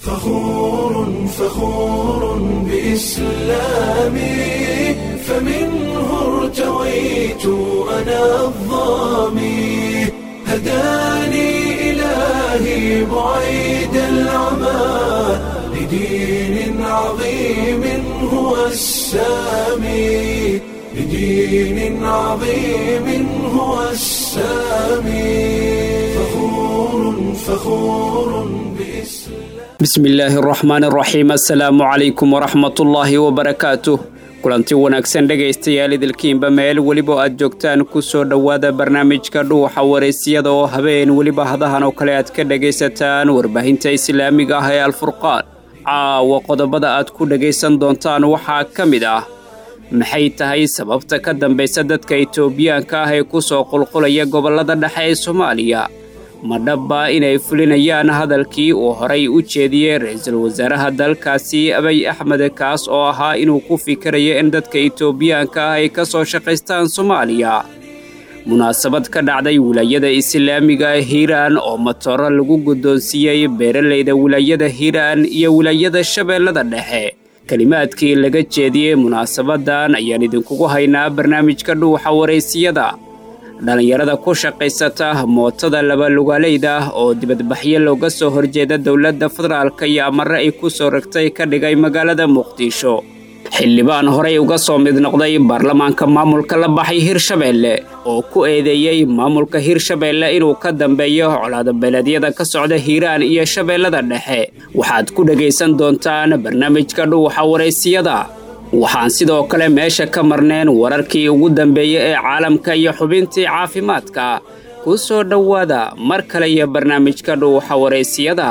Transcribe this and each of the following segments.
فخور فخور بإسلامي فمنه ارتويت أنا الظامي هداني إلهي بعيد العمى لدين عظيم هو السامي لدين عظيم هو السامي فخور فخور بإسلام bismi illaahi araxmaan araxiim assalaamu calaykum waraxmatullaahi wabarakaatuh kulanti wanaagsan dhegaystayaal idilkiinba meel weliba aad joogtaan ku soo dhowaada barnaamijka dhuuxa wareysiyada oo habeen weliba hadahan oo kale aad ka dhegaysataan warbaahinta islaamiga ah ee alfurqaan caawa qodobada aad ku dhegaysan doontaan waxaa ka mid ah maxay tahay sababta ka dambaysa dadka itoobiyaanka ah ee ku soo qulqulaya gobollada dhexe ee soomaaliya ma dhabba inay fulinayaan hadalkii uu horay u jeediyey ra-iisul wasaaraha dalkaasi abiy axmed kaas oo ahaa inuu ku fikirayo in dadka itoobiyaanka ah ay ka soo shaqaystaan soomaaliya munaasabad ka dhacday wilaayada islaamiga hiiraan oo matooro lagu guddoonsiiyey beeralayda wilaayada hiiraan iyo wilaayada shabeellada dhexe kelimaadkii laga jeediyey munaasabadan ayaan idinkugu haynaa barnaamijka dhuuxa waraysiyada dhallinyarada ku shaqaysata mootada labalugaaleyda ah oo dibadbaxyo looga soo horjeeda dowladda federaalka iyo amare ay ku soo ragtay ka dhigay magaalada muqdisho xildhibaan horey uga soo mid noqday baarlamaanka maamulka la baxay hirshabeelle oo ku eedeeyey maamulka hirshabeelle inuu ka dambeeyo colaadabeeleedyada ka socda hiiraan iyo shabeellada dhexe waxaad ku dhegaysan doontaan barnaamijka dhuuxa waraysiyada waxaan sidoo kale meesha ka marneen wararkii ugu dambeeyey ee caalamka iyo xubintii caafimaadka ku soo dhowaada mar kale iyo barnaamijka dhuuxa waraysiyada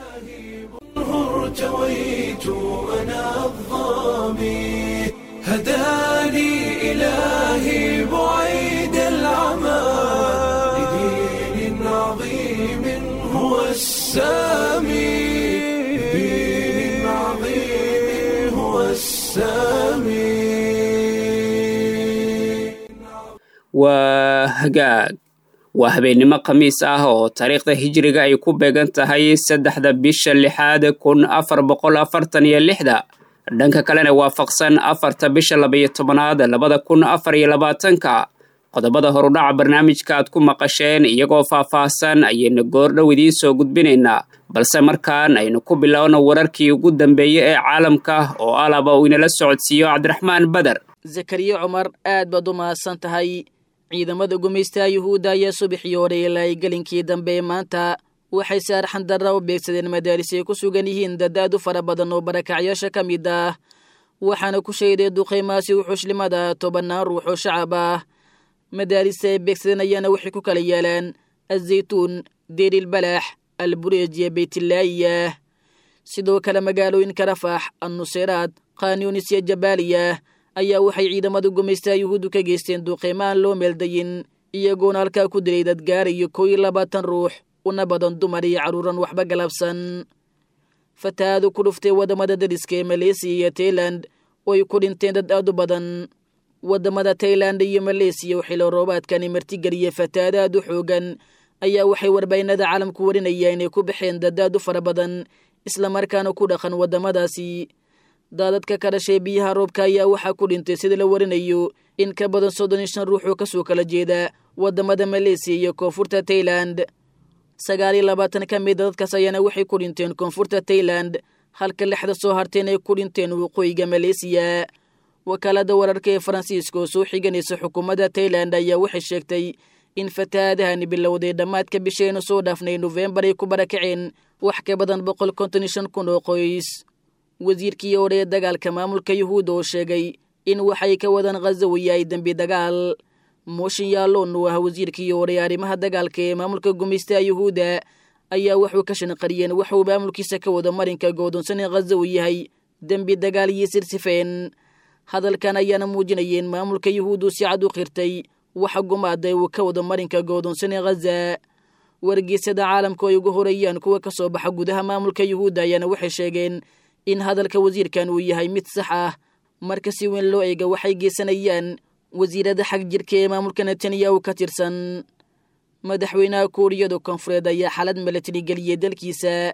ارتويت أنا الظامي هداني إلهي بعيد العمى لدين عظيم هو السامي لدين عظيم هو السامي waa hagaag waa habeennimo khamiis ah oo taariikhda hijiriga ay ku beegan tahay saddexda bisha lixaad kun afar boqol afartan iyo lixda dhanka kalena waafaqsan afarta bisha labaiyo tobanaad labada kun afar iyo labaatanka qodobada horudhaca barnaamijka aad ku maqasheen iyagoo faah-faahsan ayaynu goordhow idiin soo gudbinaynaa balse markaan aynu ku bilowno wararkii ugu dambeeyey ee caalamka oo alaba uu inala socodsiiyo cabdiraxmaan beder zakariya cumar aad baad u mahadsan tahay ciidamada gumaystaha yuhuudda ayaa subaxii hore ilaa gelinkii dambe maanta waxay saarxan darra u beegsadeen madaaris ay ku sugan yihiin dad aad u fara badan oo barakacyaasha ka mid ah waxaana ku sheeday duqaymaasi wuxuushlimada tobannaan ruux oo shacab ah madaarista ay beegsadeen ayaana waxay ku kala yaalaan azaytuun deerilbalax albureej iyo beytlaayiyah sidoo kale magaalooyinka rafax annuseyraad khanyunis iyo jabaaliya ayaa waxay ciidamada gumaystaha yuhuuddu ka geysteen duuqeymaan loo meeldayin iyagoona halkaa ku dilay dad gaarayo kow iyo labaatan ruux una badan dumar iyo carruuran waxba galabsan fatahaadu ku dhuftay waddamada dariska ee maleysiya iyo tailand oo ay ku dhinteen dad aad u badan waddamada tailand iyo maleysiya oo xilo roobaadkani martigeliya fatahaada aad u xoogan ayaa waxay warbaahinada caalamku warinaya inay ku baxeen dad aad u fara badan islamarkaana ku dhaqan waddamadaasi daadadka ka dhashay biyaha roobka ayaa waxaa ku dhintay sida la warinayo in ka badan soddon iyo shan ruux oo kasoo kala jeeda waddamada maleysiya iyo koonfurta tailand sagaal iyo labaatan ka mida dadkaas ayaana waxay ku dhinteen koonfurta tailand halka lixda soo harteen ay ku dhinteen waqooyiga maleysiya wakaalada wararka ee faransiiska oo soo xiganaysa xukuumadda tailand ayaa waxay sheegtay in fatahaadahani bilowday dhammaadka bishaynu soo dhaafnay nofembar ay ku barakaceen wax ka badan boqol konton iyo shan kun oo qoys wasiirkii hore ee dagaalka maamulka yuhuudda oo sheegay in waxay ka wadaan khaza uu yahay dembi dagaal mooshin yaalloon uu ah wasiirkii hore ee arrimaha dagaalka ee maamulka gumaystaha yuhuudda ayaa wuxuu ka shanqariyeen waxuu maamulkiisa ka wado marinka goodonsan in khaza uu yahay dembi dagaal iyo sirsifeen hadalkan ayaana muujinayeen maamulka yuhuuddu si cad u qirtay waxa gumaaday uu ka wado marinka goodonsan ee khaza wargeysyada caalamka ay ugu horeeyaan kuwa ka soo baxa gudaha maamulka yuhuudda ayaana waxay sheegeen in hadalka wasiirkan uu yahay mid sax ah marka si weyn loo eega waxay geysanayaan wasiirada xag jirka ee maamulka netanyahu ka tirsan madaxweynaha kuuriyada koonfureed ayaa xalad milatari geliyey dalkiisa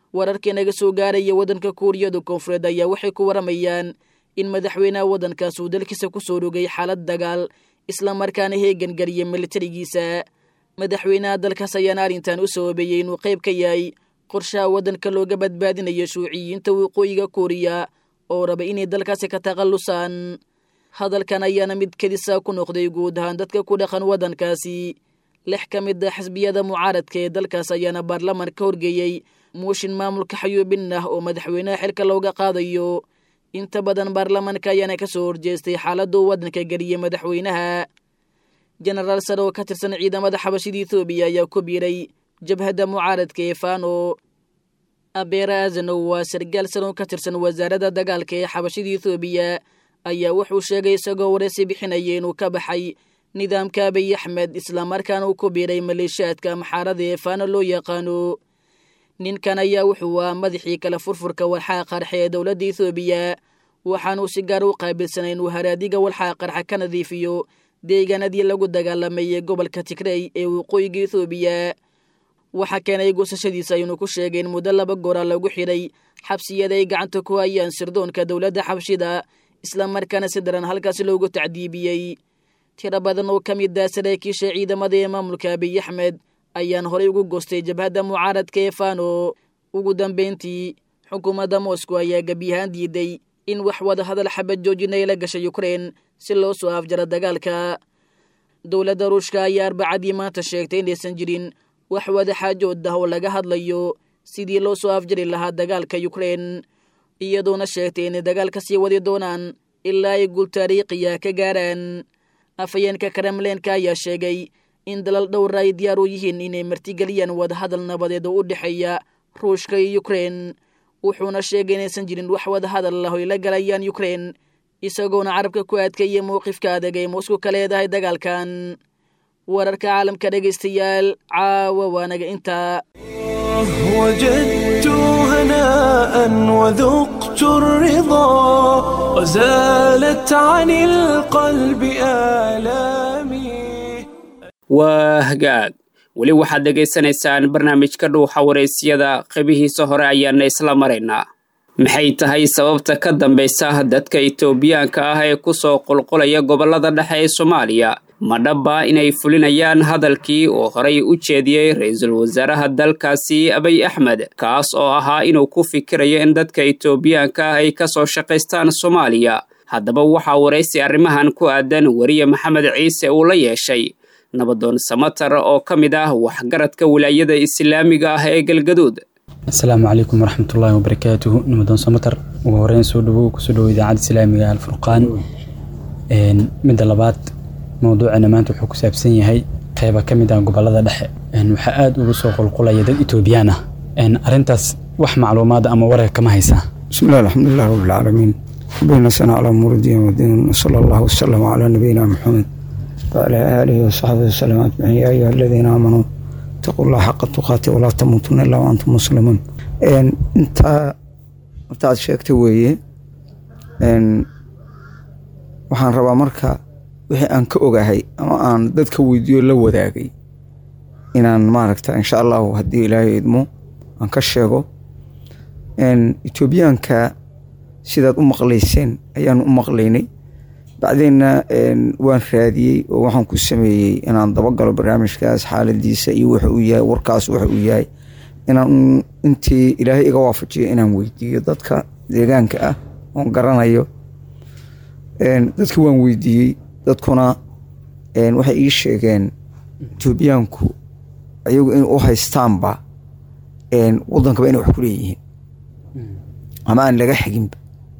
wararkii naga soo gaaraya waddanka kuuriyada koonfureed ayaa waxay ku waramayaan in madaxweynaha waddankaas uu dalkiisa ku soo rogay xaalad dagaal islamarkaana heegangeliyay militarigiisa madaxweynaha dalkaas ayaana arrintan u sababeeyey inuu qayb ka yahay qorshaha waddanka looga badbaadinayo shuuciyiinta waqooyiga kuuriya oo raba inay dalkaasi ka takhallusaan hadalkan ayaana mid kedisa ku noqday guud ahaan dadka ku dhaqan waddankaasi lix ka mid a xisbiyada mucaaradka ee dalkaas ayaana baarlaman ka horgeeyey muushin maamulka xayuubin ah oo madaxweynaha xilka looga qaadayo inta badan baarlamanka ayaana ka soo horjeestay xaaladuu waddanka geliyey madaxweynaha jenaraal sare oo ka tirsan ciidamada xabashida ethoobiya ayaa ku biiray jabhadda mucaaradka ee fano abeera azanow waa sargaal sare oo ka tirsan wasaaradda dagaalka ee xabashida ethoobiya ayaa wuxuu sheegay isagoo wareysi bixinaya inuu ka baxay nidaamka abiy axmed islamarkaana uu ku biiray maleeshiyaadka maxaarada ee fano loo yaqaano ninkan ayaa wuxuu ah madaxii kale furfurka walxaa qarxa ee dowladda ethoobiya waxaanuu si gaar u qaabilsanay inuu haraadiga walxaa qarxa ka nadiifiyo deegaanadii lagu dagaalamay ee gobolka tigrey ee waqooyiga ethoobiya waxaa keenay goosashadiisa ayuunu ku sheegay in muddo laba goora lagu xidhay xabsiyada ay gacanta ku hayaan sirdoonka dowladda xabshida islamarkaana si daran halkaasi loogu tacdiibiyey tiro badan oo ka mid ah saraakiisha ciidamada ee maamulka abiy axmed ayaan horay ugu goostay jabhadda mucaaradka ee fano ugu dambeyntii xukuumadda moscow ayaa gebiyahaan diiday in wax wada hadal xabad joojina ay la gashay ukrein si loo soo afjaro dagaalka dowladda ruushka ayaa arbacadii maanta sheegtay inaysan jirin wax wada xaajood ah oo laga hadlayo sidii loo soo afjari lahaa dagaalka ukrein iyadoona sheegtay inay dagaalka sii wadi doonaan ilaa ay guul taariikhiya ka gaaraan afhayeenka kremleenka ayaa sheegay in dalal dhowra ay diyaar u yihiin inay martigeliyaan wadahadal nabadeed oo u dhexeeya ruushka iyo ukrein wuxuuna sheegay inaysan jirin wax wadahadal ah oy la galayaan ukrein isagoona carabka ku adkeeyay mowqifka adag ay moscow ka leedahay dagaalkan wararka caalamka dhegaystayaal caawa waanaga intaa وجدت هناء وذقت الرضا وزالت عن القلب آلامي waa hagaag weli waxaad dhegaysanaysaan barnaamijka dhuuxa waraysyada qeybihiisa hore ayaana isla maraynaa maxay tahay sababta ka dambaysa dadka itoobiyaanka ah ee ku soo qulqulaya gobollada dhexe ee soomaaliya ma dhaba inay fulinayaan hadalkii oo horay u jeediyey ra-iisul wasaaraha dalkaasi abiy axmed kaas oo ahaa inuu ku fikirayo in dadka itoobiyaanka ah ay ka soo shaqaystaan soomaaliya haddaba waxaa waraysi arrimahan ku aadan weriye maxamed ciise uu la yeeshay nabadoon samatar oo ka mid ah waxgaradka wilaayada islaamiga ah ee galgaduud asalaamu calaykum waraxmatullaahi wabarakaatuhu nabadoon samatar ugu horeyn soo dhawow kusoo dhawo idaacadda islaamiga alfurqaan midda labaad mowduucana maanta wuxuu ku saabsan yahay qeyba ka mid ah gobolada dhexe waxaa aada ugu soo qulqulaya dad etoobiyaan ah arrintaas wax macluumaad ama wareer kama haysaa بسم الله الحمد لله رب العالمين ربنا سنة على أمور الدين والدين وصلى الله وسلم على نبينا محمد وعلى آله وصحبه وسلم أجمعين يا أيها الذين آمنوا اتقوا الله حق تقاته ولا تموتن إلا وأنتم مسلمون إن أنت أنت شيكت ويه إن waxaan rabaa marka wixii aan ka ogahay ama aan dadka weydiiyo la wadaagay inaan maaragta insha allahu haddii ilaahay idmo aan ka sheego etoobiyaanka sidaad u maqlayseen ayaan u maqlaynay bacdeenna waan raadiyey oo waxaan ku sameeyey inaan dabagalo barnaamijkaas xaaladiisa iyo wuxu uu yahay warkaas wuxa uu yahay inaan intii ilaahay iga waafajiyo inaan weydiiyo dadka deegaanka ah oon garanayo dadka waan weydiiyey dadkuna waxay ii sheegeen etoobiyaanku ayagu in u haystaanba wadankaba inay wax ku leeyihiin ama aan laga xiginba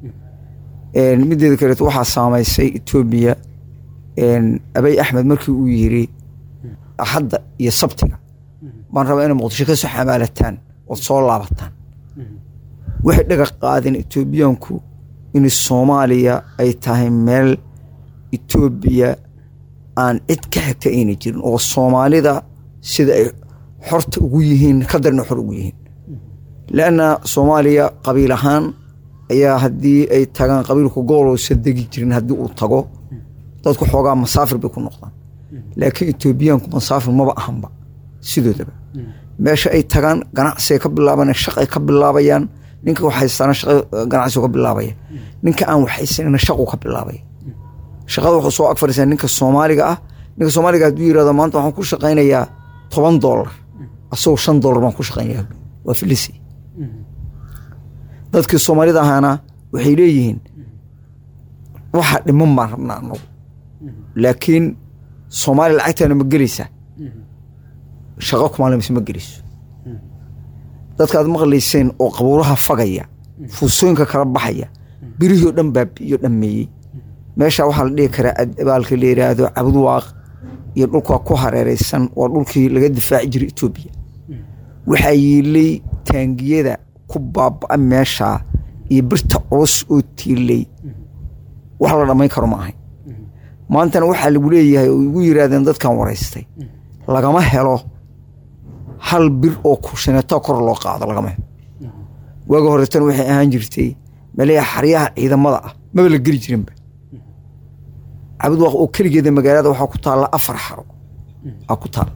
mideeda kaleeto waxaa saameysay etoobiya abiy axmed markii uu yiri axadda iyo sabtiga baan rabaa inay muqdisho ka soo xamaalataan ood soo laabataan waxay dhaga qaadeen etoobiyaanku in soomaaliya ay tahay meel etoobiya aan cid ka xigta ayna jirin oo soomaalida sida ay xorta ugu yihiin ka darna xor ugu yihiin leanna soomaaliya qabiil ahaan ayaa haddii ay tagaan qabiilku goboloosa degi jirin haddii uu tago dadku xoogaa masaafir bay ku noqdaan laakiin etoobiyaanku masaafir maba ahanba sidoodaba meesha ay tagaan ganacsiay ka bilaaban shaqay ka bilaabayaan ninka wax haystaana shaqa ganacsigu ka bilaabaya ninka aan wax haysanina shaqu ka bilaabaya shaqada wuxuu soo ag fadhiisaa ninka soomaaliga ah ninka soomaaliga hadduu yirahdo maanta waxaan ku shaqaynayaa toban doolar asagoo shan doolar baan ku shaqaynaya waa filisi dadkii soomaalida ahaana waxay leeyihiin waxa dhiman baan rabnaa anagu laakiin soomaaliya lacagtaana ma gelaysaa shaqo kumaalmise ma gelayso dadkaad maqlayseen oo qabuuraha fagaya fuusooyinka kala baxaya birihii oo dhan baabi'iyo dhammeeyey meesha waxaa la dhihi karaa adabaalka la yidhaahdo cabudwaaq iyo dhulka ku hareereysan waa dhulkii laga difaaci jiray etoobiya waxaa yiilay taangiyada ku baaba meeshaa iyo birta culus oo tiilay wax la dhammayn karo ma ahayn maantana waxaa lagu leeyahay oo igu yiraahdeen dadkan waraystay lagama helo hal bir oo kushineeto kor loo qaado lagama helo waaga horetana waxay ahaan jirtay maleeya xaryaha ciidamada ah maba la geli jirinba cabudwaaq oo keligeeda magaalada waxaa ku taalla afar xaro aa ku taalla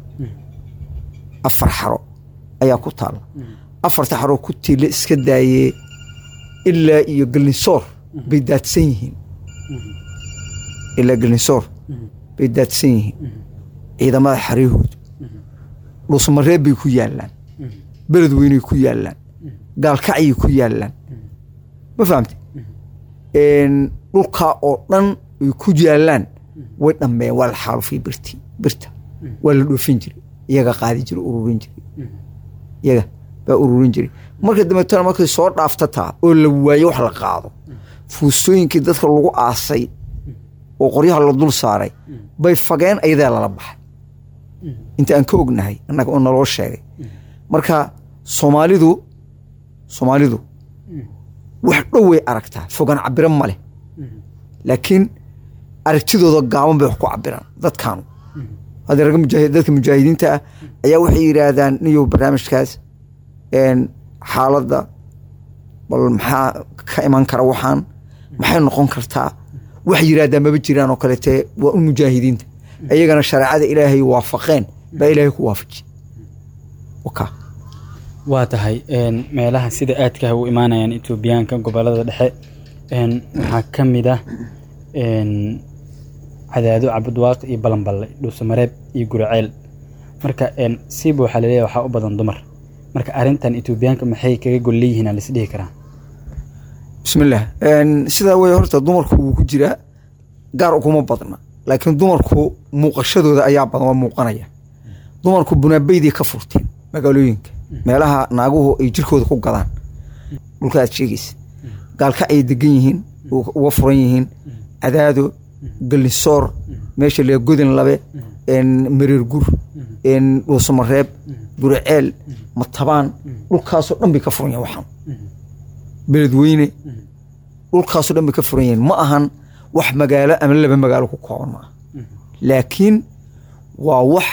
afar xaro ayaa ku taalla afarta xaroo ku tiila iska daayee ilaa iyo galnisoor bay daadsan yihiin ilaa galnisoor bay daadsan yihiin ciidamada xaryahoodu dhuusmareeb bay ku yaallaan beled weynay ku yaallaan gaalkacyay ku yaallaan ma fahamte dhulkaa oo dhan ay ku yaallaan way dhammeeyeen waa la xaalufay birti birta waa la dhoofin jiray iyaga qaadi jiray ururin jiray iyaga baa ururin jiray marka dambeetana markay soo dhaaftataa oo la waayo wax la qaado fuustooyinkii dadka lagu aasay oo qoryaha la dul saaray bay fageen ayadaa lala baxay inta aan ka ognahay annaga oo naloo sheegay marka soomaalidu soomaalidu wax dhow way aragtaa fogaan cabiro ma leh laakiin aragtidooda gaaban bay wax ku cabiraan dadkaanu hadda ragga mujaahid dadka mujaahidiinta ah ayaa waxay yidhaahdaan niyow barnaamijkaas xaaladda bal maxaa ka iman kara waxaan maxay noqon kartaa wax yidhaahdaa maba jiraan oo kalete waa un mujaahidiinta ayagana shareecada ilaahay waafaqeen baa ilaahay ku waafaji waka waa tahay meelaha sida aadkaha u imaanayaan etoobiyaanka gobolada dhexe waxaa ka mid ah cadaado cabudwaaq iyo balanballe dhuusamareeb iyo guriceel marka siiba waxaa laleeyahay waxaa u badan dumar marka arrintan etoobiyaanka maxay kaga gol leeyihiin aan lisdhihi karaa bismillaah sidaa wey horta dumarku wuu ku jiraa gaar uguma badna laakiin dumarku muuqashadooda ayaa badan waa muuqanaya dumarku bunaabeydii ka furteen magaalooyinka meelaha naaguhu ay jirkooda ku gadaan dhulka aad sheegaysa gaalka ay degan yihiin uga furan yihiin cadaado galnisoor meesha lee godin labe mareer gur dhuusamareeb guriceel matabaan dhulkaasoo dhan bay ka furan yihin waxaan beledweyne dhulkaasoo dhan bay ka furan yihiin ma ahan wax magaalo ama laba magaalo ku kooban ma aha laakiin waa wax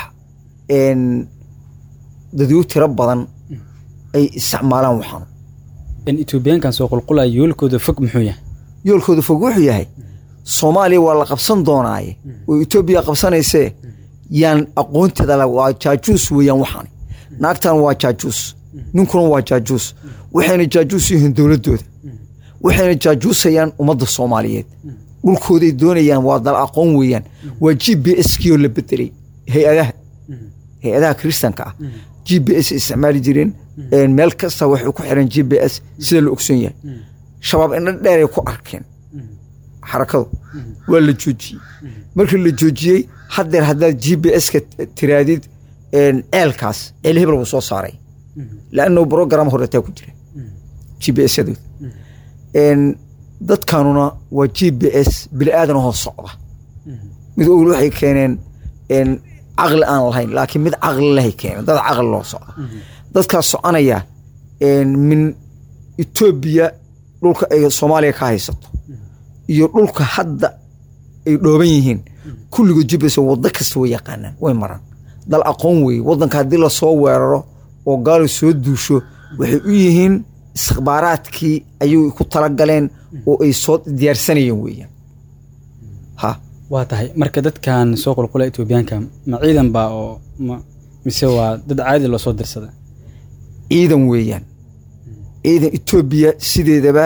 dadyo tiro badan ay isticmaalaan waxaan etoobiyaankan soo qulqulaya yoolkooda fog muxuu yahay yoolkooda fog wuxuu yahay soomaaliya waa la qabsan doonaaye oo etoobiya qabsanaysee yaan aqoonteeda waa jaajuus weeyaan waxaan naagtan waa jaajuus ninkuna waa jaajuus waxayna jaajuus yihiin dowladdooda waxayna jaajuusayaan ummadda soomaaliyeed dhulkooday doonayaan waa dal aqoon weeyaan waa g b s kioo la bedelay hay-adaha hay-adaha kiristanka ah g b s isticmaali jireen meel kasta waxay ku xireen g b s sida la ogsoon yahay shabaab indha dheeray ku arkeen xarakadu waa la joojiyey markii la joojiyey haddeer haddaad g b s ka tiraadid ceelkaas ceel hebel buu soo saaray laanno brogram horetaa ku jira g b s yadooda dadkanuna waa g b s bili aadan hoo socda mid ogl waxay keeneen caqli aan lahayn laakiin mid caqli lehay keeneen dad caqli loo socda dadkaas soconaya min etoobiya dhulka ay soomaaliya ka haysato iyo dhulka hadda ay dhooban yihiin kulligood g b s waddo kasta way yaqaanaan way maraan dal aqoon weeye waddanka haddii lasoo weeraro oo gaalo soo duusho waxay u yihiin istikhbaaraadkii ayay ku talagaleen oo ay soo diyaarsanayeen weeyaan ha waa tahay marka dadkan soo qulqula etoobiyaanka ma ciidan baa oo mise waa dad caadi loo soo dirsada ciidan weeyaan ciidan etoobiya sideedaba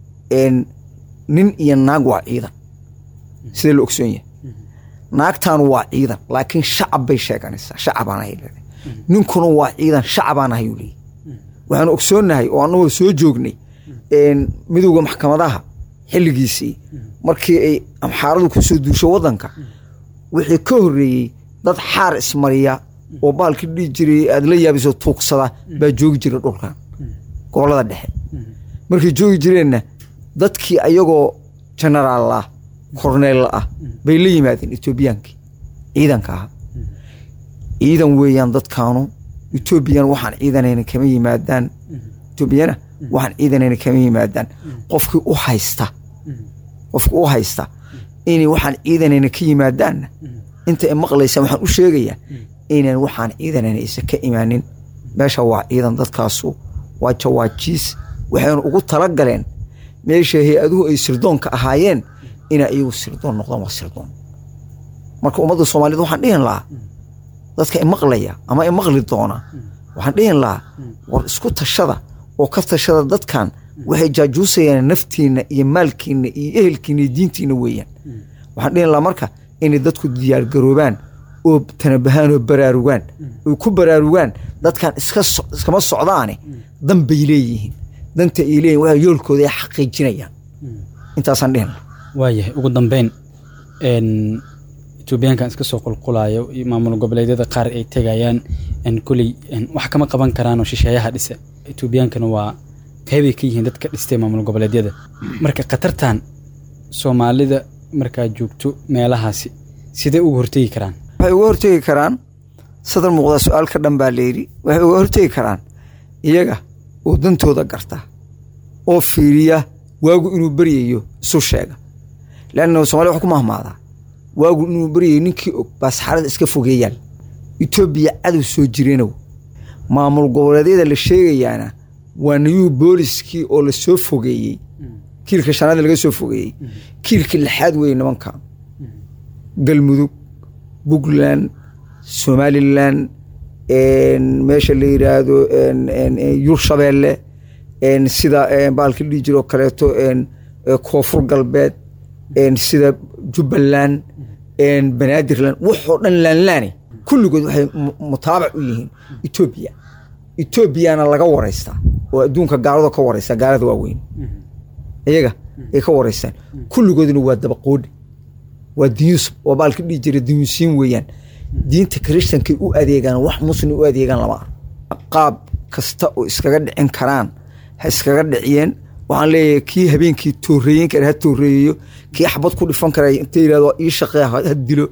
nin iyo naag waa ciidan sidee la ogsoon yahay naagtaanu waa ciidan laakiin shacab bay sheeganaysaa shacabaan ahay leedahay ninkuna waa ciidan shacabaan ahay uu leeyahy waxaanu ogsoonnahay oo annagoo soo joognay midowda maxkamadaha xilligiisii markii ay amxaaradu ku soo duusho waddanka wixii ka horreeyey dad xaar ismariya oo baalkii dhihi jiray aad la yaabiso tuugsada baa joogi jira dhulkan gobollada dhexe markay joogi jireenna dadkii ayagoo jenaraal ah korneyl ah bay la yimaadeen etoobiyaankii ciidanka ahaa ciidan weeyaan dadkaanu etoobiyan waxaan ciidanayna kama yimaadaan etoobiyana waxaan ciidanayna kama yimaadaan qofkii u haysta qofkii u haysta inay waxaan ciidanayna ka yimaadaanna inta ay maqlaysaan waxaan u sheegayaa inaan waxaan ciidanayna aysan ka imaanin meesha waa ciidan dadkaasu waa jawaajiis waxaynu ugu tala galeen meesha hay-aduhu ay sirdoonka ahaayeen inaa iyagu sirdoon noqdaan waa sirdoon marka ummadda soomaaliyed waxaan dhihin lahaa dadka imaqlaya ama imaqli doona waxaan dhihin lahaa war isku tashada oo ka tashada dadkan waxay jaajuusayaan naftiinna iyo maalkiinna iyo ehelkiinna iyo diintiinna weeyaan waxaan dhihin lahaa marka inay dadku diyaargaroobaan oo tanabahaan oo baraarugaan oy ku baraarugaan dadkan iskama socdaane dan bay leeyihiin danta ay leeyihin waa yoolkooda ay xaqiijinayaan intaasaan dhihin waayahay ugu dambeyn etoobiyaankan iska soo qulqulayo iyo maamul goboleedyada qaar ay tegayaan koley wax kama qaban karaanoo shisheeyaha dhisa etoobiyaankana waa qeybay ka yihiin dadka dhistay maamul goboleedyada marka khatartan soomaalida markaa joogto meelahaasi sidee uga hortegi karaan waxay uga hortegi karaan sadar muuqdaa su-aal ka dhan baa layidhi waxay uga hortegi karaan iyaga oo dantooda garta oo fiiriya waagu inuu beryayo isu sheega leanna somalia wax ku mahmaadaa waagu inuu beryayo ninkii og baa saxarada iska fogeeyaan etoobiya cadow soo jireenow maamul goboleedyada la sheegayaana waa nayuu booliskii oo la soo fogeeyey kiilka shanaad laga soo fogeeyey kiilka lixaad weeye nimankan galmudug puntland somalilan meesha la yidhaahdo yurshabeelle sida baalka dhihi jiroo kaleeto koonfur galbeed sida jubbaland banaadirland waxoo dhan laanlaane kulligood waxay mutaabac u yihiin etoobiya etoobiyana laga waraystaa oo adduunka gaalado ka waraysta gaalada waaweyn iyaga ay ka waraystaan kulligoodna waa dabaqoodhi waa diyuus oo baalka dhihi jira diyuusiin weeyaan diinta kirishtankay u adeegaan wax muslim u adeegaan lama ar qaab kasta oo iskaga dhicin karaan ha iskaga dhiciyeen waxaan leeyahay kii habeenkii tooreeyen kara ha tooreeyeyo kii xabad ku dhifan kara inta yirahdo ii shaqee ha dilo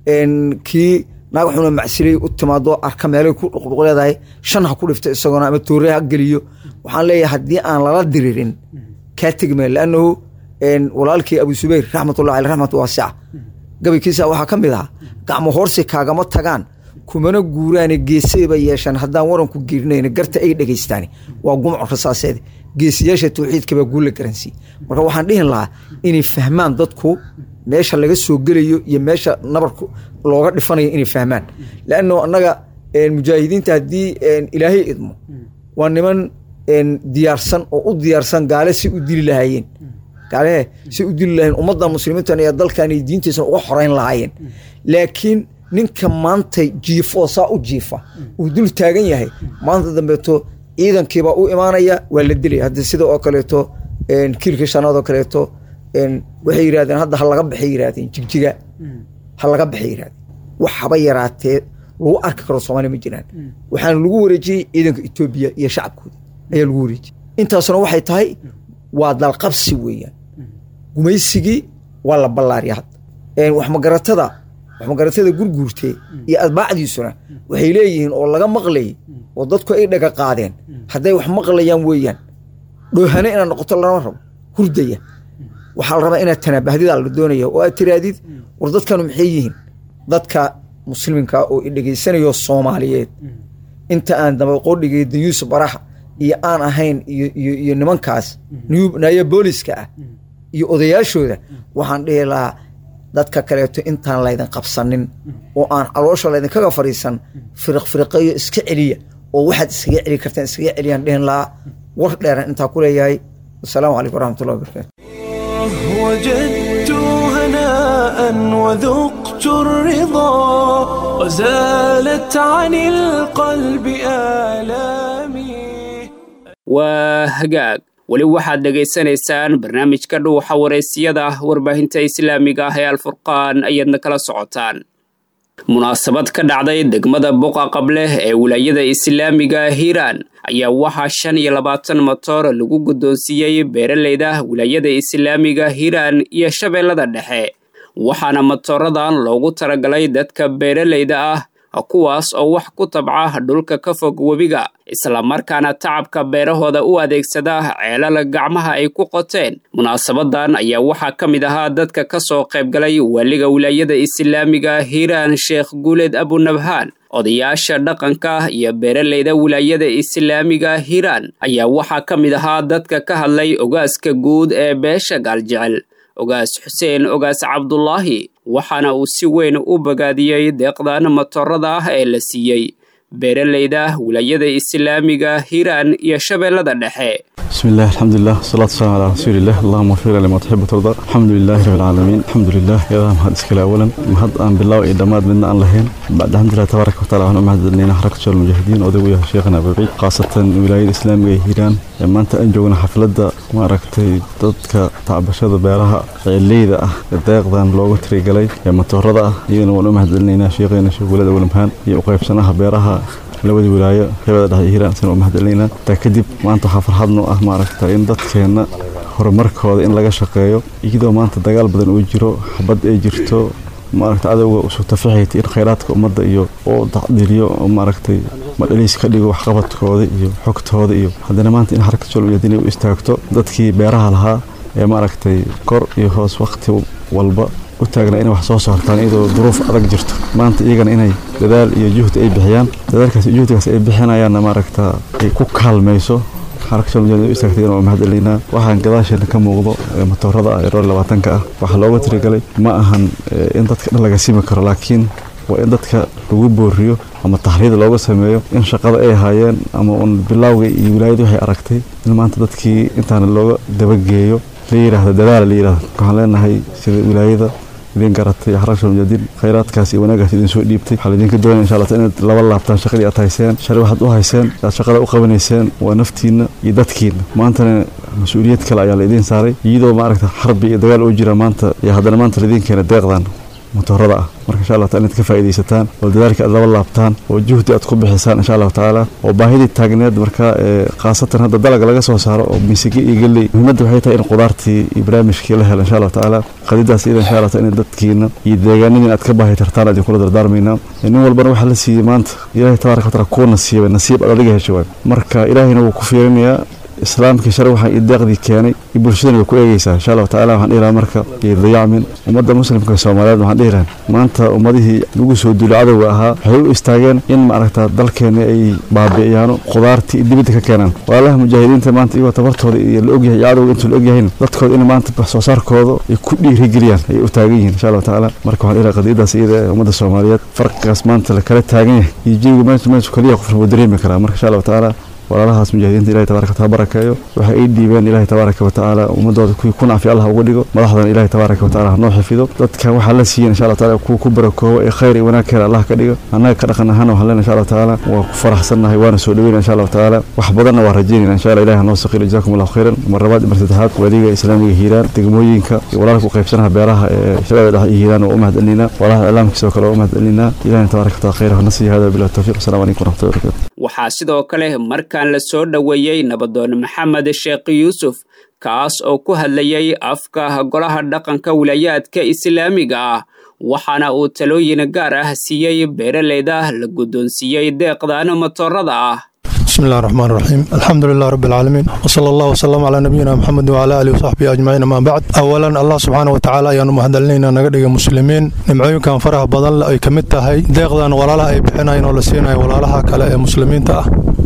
kii naag xuna macsilay u timaado arka meelay ku dhuqdhuq leedahay shan ha ku dhifto isagoona ama tooree ha geliyo waxaan leeyahay haddii aan lala diririn kaa tegmaya laannahu walaalkii abu subayr raxmatullahi aleh raxmat waasica gabaykiisa waxaa ka mid ahaa gacmo hoorsi kaagama tagaan kumana guuraane geesayba yeeshaan haddaan waranku geerinayna garta ay dhegaystaani waa gumco rasaaseed geesiyaasha tawxiidkabaa guulla garansiiy marka waxaan dhihin lahaa inay fahmaan dadku meesha laga soo gelayo iyo meesha nabarku looga dhifanayo inay fahmaan laanno annaga mujaahidiinta haddii ilaahay idmo waa niman diyaarsan oo u diyaarsan gaale si u dili lahaayeen gaalehe si u dili lahayen ummadda muslimiintan iyo dalkan iyo diintiisana uga xoreyn lahaayeen laakiin ninka maanta jiifo oo saa u jiifa uu dul taagan yahay maanta dambeeto ciidankiibaa u imaanaya waa la dilaya hadda sida oo kaleeto kiilka shanaad oo kaleeto waxay yidhahdeen hadda ha laga baxay yidhahdeen jigjiga ha laga baxay yidhahdeen wax haba yaraatee lagu arki karo soomaaliya ma jiraan waxaana lagu wareejiyey ciidanka etoobiya iyo shacabkooda ayaa lagu wareejiyey intaasuna waxay tahay waa dalqabsi weeyaan gumaysigii waa la ballaariya hadda waxmagaratada waxmagaratada gurguurtee iyo adbaacdiisuna waxay leeyihiin oo laga maqlayay oo dadku ay dhaga qaadeen hadday wax maqlayaan weeyaan dhoohane inaad noqoto lama rabo hurdaya waxaa la rabaa inaad tanaabahdidaa la doonaya oo aad tiraadid war dadkanu maxay yihiin dadka muslimka oo idhegaysanayo soomaaliyeed inta aan dabaqoodhigay dayuusuf baraha iyo aan ahayn iyo nimankaas naya booliska ah iyo odayaashooda waxaan dhihi lahaa dadka kaleeto intaan laydin qabsanin oo aan caloosha laydinkaga fadhiisan firiq firiqeeyo iska celiya oo waxaad iskaga celi kartaan iskaga celiyaan dhehen lahaa war dheeran intaa ku leeyahay wasalaamu calaykum waraxmatullahi wabarakatu وجدت هناء وذقت الرضا وزالت عن القلب آلامي waa hagaag weli waxaad dhegaysanaysaan barnaamijka dhuuxa wareysiyada warbaahinta islaamiga ah ee alfurqaan ayaadna kala socotaan munaasabad ka dhacday degmada buqa qableh ee wilaayada islaamiga hiiraan ayaa waxaa shan iyo labaatan motoor lagu guddoonsiiyey beeraleyda wilaayada islaamiga hiiraan iyo shabeellada dhexe waxaana motooradan loogu talagalay dadka beeraleyda ah kuwaas oo wax ku tabca dhulka ka fog webiga islamarkaana tacabka beerahooda u adeegsada ceelala gacmaha ay ku qoteen munaasabadan ayaa waxaa ka mid ahaa dadka ka soo qaybgalay waaliga wilaayada islaamiga hiiraan sheekh guuleed abunabhaan odayaasha dhaqanka iyo beeraleyda wilaayada islaamiga hiiraan ayaa waxaa ka mid ahaa dadka ka hadlay ogaaska guud ee beesha gaaljecel ogaas xuseen ogaas cabdulaahi waxaana uu si weyn u bogaadiyey deeqdan motorada ah ee la siiyey beeraleyda wilaayada islaamiga hiiraan iyo shabeellada dhexe بسم الله الحمد لله والصلاة والسلام على رسول الله اللهم وفق لما تحب وترضى الحمد لله رب العالمين الحمد لله يا ذا مهد اسكال أولا مهد أن بالله وإدامات منا أن لهين بعد الحمد لله تبارك وتعالى ونعم مهد لنا حركة شغل المجاهدين ودوية شيخنا أبو بعيد خاصة ولاية الإسلامية هيران لما أنت أنجونا حفلة ما ركتي ضدك تعبشة بيرها الليلة الداق ذان لوغو تريقلي يا متورضة يجينا ونعم لنا شيخنا شيخ ولد أول مهان يوقف سنها بيرها labadii wilaayo heebada dhexe hiiraan san u mahadcelinayna taa kadib maanta waxaa farxad noo ah maaragta in dadkeenna horumarkooda in laga shaqeeyo iyadoo maanta dagaal badan uu jiro xabad ay jirto maaragta cadowga usoo tafixayta in khayraadka ummadda iyo oo tacdiliyo oo maaragtay madhaliis ka dhigo waxqabadkooda iyo xogtooda iyo haddana maanta in xarakad solmiyad inay u istaagto dadkii beeraha lahaa ee maaragtay kor iyo hoos waqti walba u taagna inay wax soo saartaan iyadoo duruuf adag jirto maanta iyagana inay dadaal iyo juhdi ay bixiyaan dadaalkaas iyo juhdigaas ay bixinayaanna maaragta ay ku kaalmayso xarakashal istaagtay inuu mahadcelinaa waxaan gadaasheena ka muuqdo matoorada ah ee roor labaatanka ah waxaa looga tirigalay ma ahan in dadka dhan laga simi karo laakiin waa in dadka lagu booriyo ama taxriid looga sameeyo in shaqada ay haayeen ama uun bilowga iyo wilaayadii waxay aragtay in maanta dadkii intaana looga dabageeyo la yidhaahdo dadaala la yidhahdo waxaan leenahay sida wilaayada idin garatay xarasha mujadiin khayraadkaas iyo wanaagaas idin soo dhiibtay waxaa laidinka doonaya insha allah inaad laba laabtaan shaqadii aad hayseen shari waxaad u hayseen aad shaqada u qabanayseen waa naftiinna iyo dadkiinna maantana mas-uuliyad kale ayaa la idiin saaray iyadoo maaragta xarbi iyo dagaal uu jira maanta iyo haddana maanta laidiin keena deeqdan motorada ah marka insha allah taala inaad ka faa'iidaysataan oo dadaalka aad laba laabtaan oo juhdi aad ku bixisaan insha allahu tacaala oo baahidii taagneed marka khaasatan hadda dalaga laga soo saaro oo misige iyo galley muhiimadda waxay tahay in qudaartii iyo barnaamijkii la helo insha allahu tacaala qadidaas iyada insha allah taala in dadkiina iyo deegaanadii aad ka baahi tartaan aad kula dardaarmaynaa nin walbana waxaa la siiyey maanta ilaahay tabaaraka wataala kuu nasiibay nasiib aad adiga heshay waay marka ilaahayna wuu ku fiirinayaa islaamkii shari waxaa ii deeqdii keenay iyo bulshadana way ku eegeysaa insha allahu tacala waxaan dhihi lahaa marka iyo dayacmin ummadda muslimka soomaaliyeed waxaan dhihi lahaa maanta ummadihii lagu soo duulay cadowga ahaa waxay u istaageen in maaragta dalkeena ay baabi'iyaano khudaartii iyo dibadda ka keenaan walaalaha mujaahidiinta maanta iyagoo tabartooda iyo la ogyahay iyo cadowga intuu la ogyahayna dadkooda in maanta wax soo saarkooda ay ku dhiirigeliyaan ayay u taagan yihiin insha allahu tacaala marka waxaan dhihi lahaa qadiyadaas iyada ee ummadda soomaaliyeed farqigaas maanta la kala taagan yahay iyo jawiga meesha meesha kaliya qofna wuu dareemi karaa marka insha allahu tacaala walaalahaas mujaahidiinta ilahay tabaraka wataala barakeeyo waxay ay dhiibeen ilahay tabaaraka watacaala ummadooda kuwii ku nacfi allah uga dhigo madaxdana ilahay tabaaraka wataala hanoo xifido dadka waxaa la siiyen insha allah taala kuwa ku barakoobo ee khayr iyo wanaag keena allah ka dhigo annaga ka dhaqan ahaana waxaan leenahay insha allah tacaala waa ku faraxsannahay waana soo dhaweyna insha allah tacaala wax badanna waa rajaynayna insha allah ilahi hanoo saqiro jazakum allahu khayran mar labaad mar saddexaad waliga islaamiga hiiraan degmooyinka iyo walaalka u qaybsanaha beeraha ee shabeeda dhexe iyo hiiraan waa u mahadcelinaa walaalaha iclaamkiisa oo kale waa u mahadcelinaa ilahina tabaaraka wataala khayr hana siiya hada bilah tawfiq asalamu calaykum waraxmatullahi wabarakatu waxaa sidoo kale markaan la soo dhoweeyey nabadoon maxamed sheekh yuusuf kaas oo ku hadlayay afka golaha dhaqanka wilaayaadka islaamiga ah waxaana uu talooyin gaar ah siiyey beeraleyda la guddoonsiiyey deeqdan motorada ah بسم الله الرحمن الرحيم الحمد لله رب العالمين وصلى الله وسلم على نبينا محمد وعلى اله وصحبه اجمعين ما بعد اولا الله سبحانه وتعالى ayaanu mahadcelinayna naga dhiga muslimiin nimcooyinkan faraha badan ay ka mid tahay deeqdan walaalaha ay bixinayeen oo la siinayo walaalaha kale ee muslimiinta ah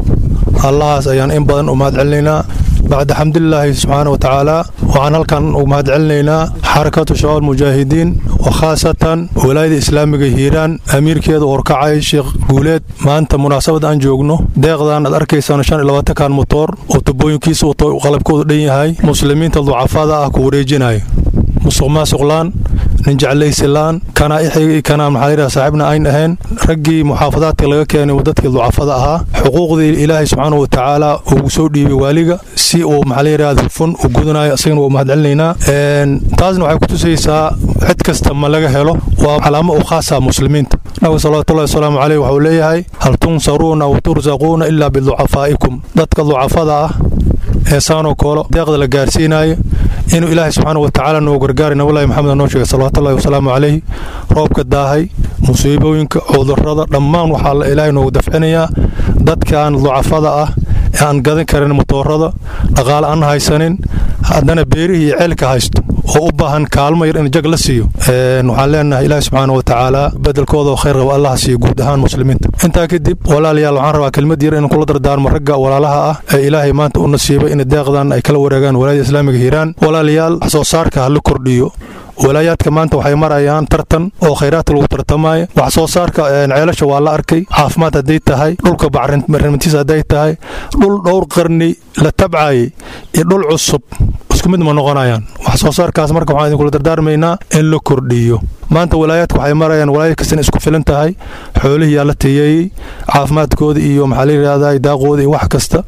allahaas ayaan in badan u mahad celinaynaa bacda xamdulilaahi subxaana wa tacaala waxaan halkan u mahad celinaynaa xarakatu shabaab mujaahidiin oo khaasatan walaayada islaamiga hiiraan amiirkeeda horkacay sheekh guuleed maanta munaasabad aan joogno deeqdan aad arkaysaan shan iyo labaatankan motoor oo tubooyinkiisa wato qalabkoodu dhan yahay muslimiinta ducafada ah ku wareejinayo musuq maasuqlaan nin jeclaysilaan kana ixigi kana maxaa yidhaha saaxiibna ayn ahayn raggii muxaafadaadka laga keenay dadkii ducafada ahaa xuquuqdii ilaahay subxaanahu wa tacaala ugu soo dhiibay waaliga si uu maxaa la yidhahda hufun u gudanayo isagana waa mahad celinaynaa taasna waxay ku tusaysaa cid kasta ma laga helo waa calaamo u khaasa muslimiinta nabiga salawatullahi wasalaamu caleyh waxuu leeyahay hal tunsaruuna wa tursaquuna ilaa biducafaa'ikum dadka ducafada ah ee saanoo koolo deeqda la gaarsiinayo inuu ilaahay subxaana wa tacaala noo gargaaray nabulahi maxamed noo sheegay salawatullahi wasalaamu caleyhi roobka daahay musiibooyinka cudurrada dhammaan waxaa ilaahay noogu dafcinayaa dadkan ducafada ah ee aan gadan karin motoorada dhaqaale aan haysanin haddana beerihii iyo ceelka haysto oo u baahan kaalmo yar in jag la siiyo waxaan leenahay ilaahi subxaana wa tacaala bedelkooda oo khayr qaba allaha siiyo guud ahaan muslimiinta intaa kadib walaalayaal waxaan rabaa kelmad yar in kula dardaarmo ragga walaalaha ah ee ilaahay maanta u nasiibay in deeqdan ay kala wareegaan walaayada islaamiga hiiraan walaalayaal wax soo saarka ha la kordhiyo walaayaadka maanta waxay marayaan tartan oo khayraadka lagu tartamaayo wax soo saarka ceelasha waa la arkay caafimaad hadday tahay dhulka bacrintiis hadday tahay dhul dhowr qarni la tabcaayay iyo dhul cusub isku mid ma noqonayaan wax soo saarkaas marka waxaan idinkula dardaarmaynaa in la kordhiyo maanta walaayaadka waxay marayaan walaayad kastana isku filan tahay xoolihii yaa la tiyeeyey caafimaadkooda iyo maxaa la yidhahdaa daaqooda iyo wax kasta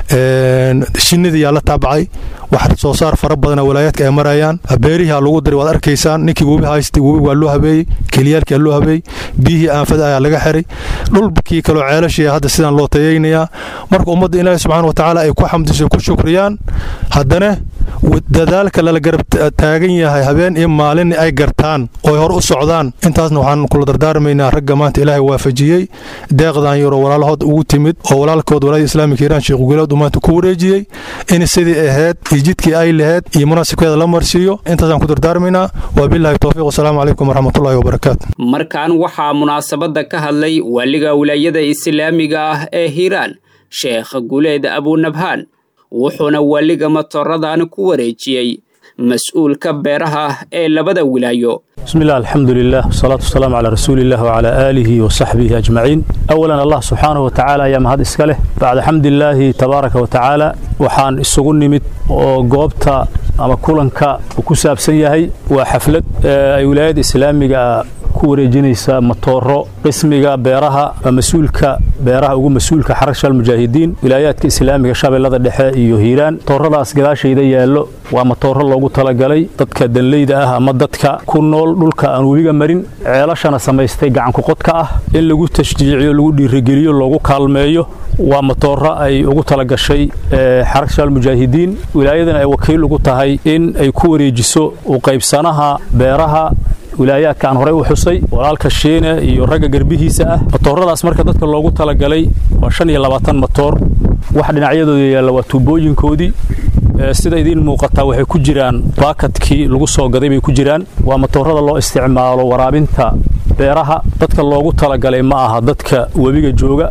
shinnidii yaa la taabacay wax soo saar fara badana walaayaadka ay marayaan beerihii lagu diray waad arkaysaan ninkii webi haystay webi waa loo habeeyey keliyaalkii aa loo habeeyey biyihii aanfada ayaa laga xiray dhulkii kaloo ceelashii hadda sidaan loo tayaynayaa marka ummadda ilaahi subxaana wa tacaala ay ku xamdiso ku shukriyaan haddana dadaalka lala garab taagan yahay habeen iyo maalin ay gartaan oo ay hor u socdaan intaasna waxaan kula dardaarmaynaa ragga maanta ilaahay waafajiyey deeqdan yaroo walaalahood ugu timid oo walaalkood walaayada islaamika hiiraan sheekh guleed uu maanta ku wareejiyey in sidii ahayd iyo jidkii ay lahayd iyo munaasibkeeda la marsiiyo intaasaan ku dardaarmaynaa wabillahi towfiiq wasalaamu calaykum waraxmatullahi wabarakaatu markan waxaa munaasabadda ka hadlay waaliga wilaayada islaamiga ah ee hiiraan sheekh guleed abunabhaan wuxuuna waaliga matooradan ku wareejiyey mas-uulka beeraha ee labada wilaayo بسم الله الحمد لله والصلاة والسلام على رسول الله وعلى آله وصحبه أجمعين أولا الله سبحانه وتعالى يا مهد إسكاله بعد حمد الله تبارك وتعالى وحان السجون نمت وقوبتا أما كلنكا وكساب سيهي وحفلة أي ولاية إسلامية ku wareejinaysa matooro qismiga beeraha mas-uulka beeraha ugu mas-uulka xarasha almujaahidiin wilaayaadka islaamiga shabeellada dhexe iyo hiiraan matooradaas gadaashayda yaallo waa matooro loogu talagalay dadka danleyda ah ama dadka ku nool dhulka aan webiga marin ceelashana samaystay gacankuqodka ah in lagu tashjiiciyo lagu dhiirigeliyo loogu kaalmeeyo waa matooro ay ugu talagashay xarasha almujaahidiin wilaayadana ay wakiil ugu tahay in ay ku wareejiso u qaybsanaha beeraha wilaayaadka aan horey u xusay walaalka shiine iyo ragga garbihiisa ah matooradaas marka dadka loogu talagalay waa shan iyo labaatan matoor wax dhinacyadooda yaalla waa tuubooyinkoodii sida idiin muuqataa waxay ku jiraan baakadkii lagu soo gaday bay ku jiraan waa matoorada loo isticmaalo waraabinta beeraha dadka loogu talagalay ma aha dadka webiga jooga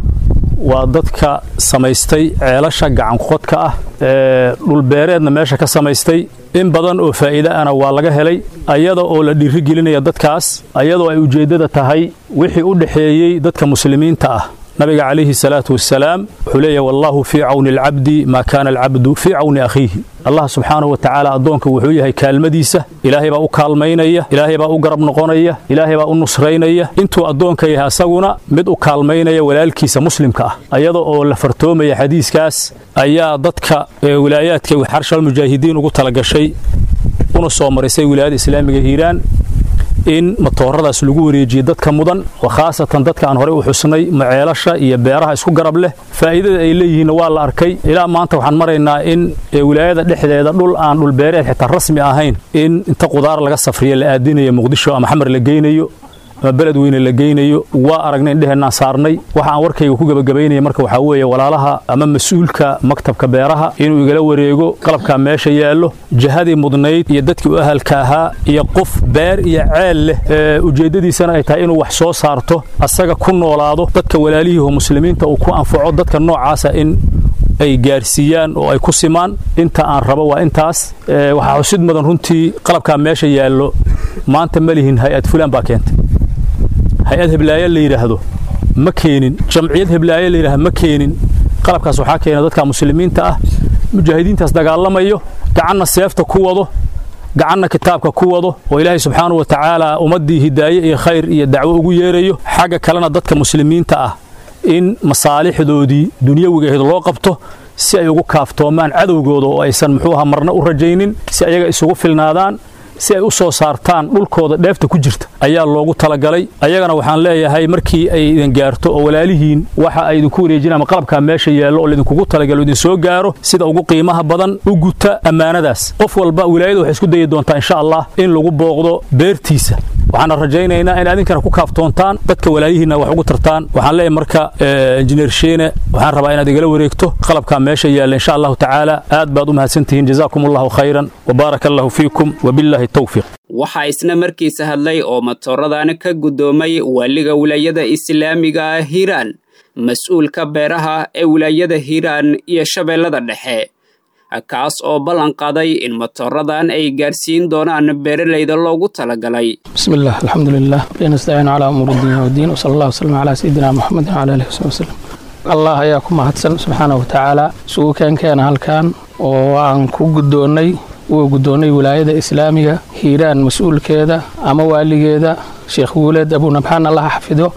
waa dadka samaystay ceelasha gacanqodka ah ee dhulbeereedna meesha ka samaystay in badan oo faa'iide ana waa laga helay ayada oo la dhiirigelinaya dadkaas ayadoo ay ujeeddada tahay wixii u dhexeeyey dadka muslimiinta ah nabiga calayhi salaatu wasalaam wuxuu leeyahay wallaahu fii cawni alcabdi maa kaana alcabdu fii cawni akhiihi allah subxaanahu wa tacaala addoonka wuxuu yahay kaalmadiisa ilaahay baa u kaalmaynaya ilaahay baa u garab noqonaya ilaahay baa u nusraynaya intuu addoonka yahay asaguna mid u kaalmaynaya walaalkiisa muslimka ah ayada oo la fartoomaya xadiiskaas ayaa dadka wilaayaadka xarshalmujaahidiin ugu talagashay una soo marisay wilaayada islaamiga hiiraan in matooradaas lagu wareejiyey dadka mudan oo khaasatan dadka aan horey u xusnay maceelasha iyo beeraha isku garab leh faa'iidada ay leeyihiinna waa la arkay ilaa maanta waxaan maraynaa in wilaayada dhexdeeda dhul aan dhulbeereed xitaa rasmi ahayn in inta qudaar laga safriyo la aadinayo muqdisho ama xamar la geynayo ama beled weyne la geynayo waa aragnay indheheenaan saarnay waxa aan warkayga ku gebagabaynaya marka waxaa weeye walaalaha ama mas-uulka maktabka beeraha inuu igala wareego qalabkaa meesha yaallo jihadii mudnayd iyo dadkii u ahalka ahaa iyo qof beer iyo ceel leh ujeeddadiisana ay tahay inuu wax soo saarto asaga ku noolaado dadka walaalihii oo muslimiinta uu ku anfaco dadka noocaasa in ay gaarsiiyaan oo ay ku simaan inta aan rabo waa intaas waxaa xusid mudan runtii qalabkaa meesha yaallo maanta ma lihin hay-ad fulaan baa keentay hay-ad heblaayo la yidhaahdo ma keenin jamciyad heblaayo la yidhahdo ma keenin qalabkaas waxaa keena dadka muslimiinta ah mujaahidiintaas dagaalamayo gacanna seefta ku wado gacanna kitaabka ku wado oo ilaahay subxaanahu wa tacaala ummaddii hidaaye iyo khayr iyo dacwo ugu yeerayo xagga kalena dadka muslimiinta ah in masaalixdoodii dunyawiga ahayd loo qabto si ay ugu kaaftoomaan cadowgooda oo aysan muxuuha marna u rajaynin si ayaga isugu filnaadaan si ay u soo saartaan dhulkooda dheefta ku jirta ayaa loogu talagalay ayagana waxaan leeyahay markii ay idin gaarto oo walaalihiin waxa ay idinku wareejinaan ama qalabkaa meesha yaallo oo laydinkugu talagalo idin soo gaaro sida ugu qiimaha badan u guta ammaanadaas qof walba wilaayada waxay isku dayi doontaa insha allah in lagu booqdo beertiisa waxaana rajaynaynaa in adinkana ku kaaftoontaan dadka walaayihiinna wax ugu tartaan waxaan leeyahay marka injineer sheene waxaan rabaa inaad igala wareegto qalabkaa meesha yaalla insha allahu tacaala aad baad u mahadsantihiin jazaakum allahu khayran wabaaraka allahu fiikum wabillahi towfiiq waxaa isna markiisa hadlay oo matooradan ka guddoomay waaliga wilaayada islaamiga ah hiiraan mas-uulka beeraha ee wilaayada hiiraan iyo shabeellada dhexe kaas oo ballan qaaday in matooradan ay gaarsiin doonaan beeralayda loogu talagalay بسم الله الحمد لله نستعين على أمور الدنيا والدين وصلى الله وسلم على سيدنا محمد وعلى آله وصحبه وسلم allah ayaa ku mahadsan subxaanahu watacaala isugu keenkeena halkan oo aan ku guddoonnay uu guddoonnay wilaayada islaamiga hiiraan mas-uulkeeda ama waaligeeda sheekh guuleed abunabxaan allaha xafido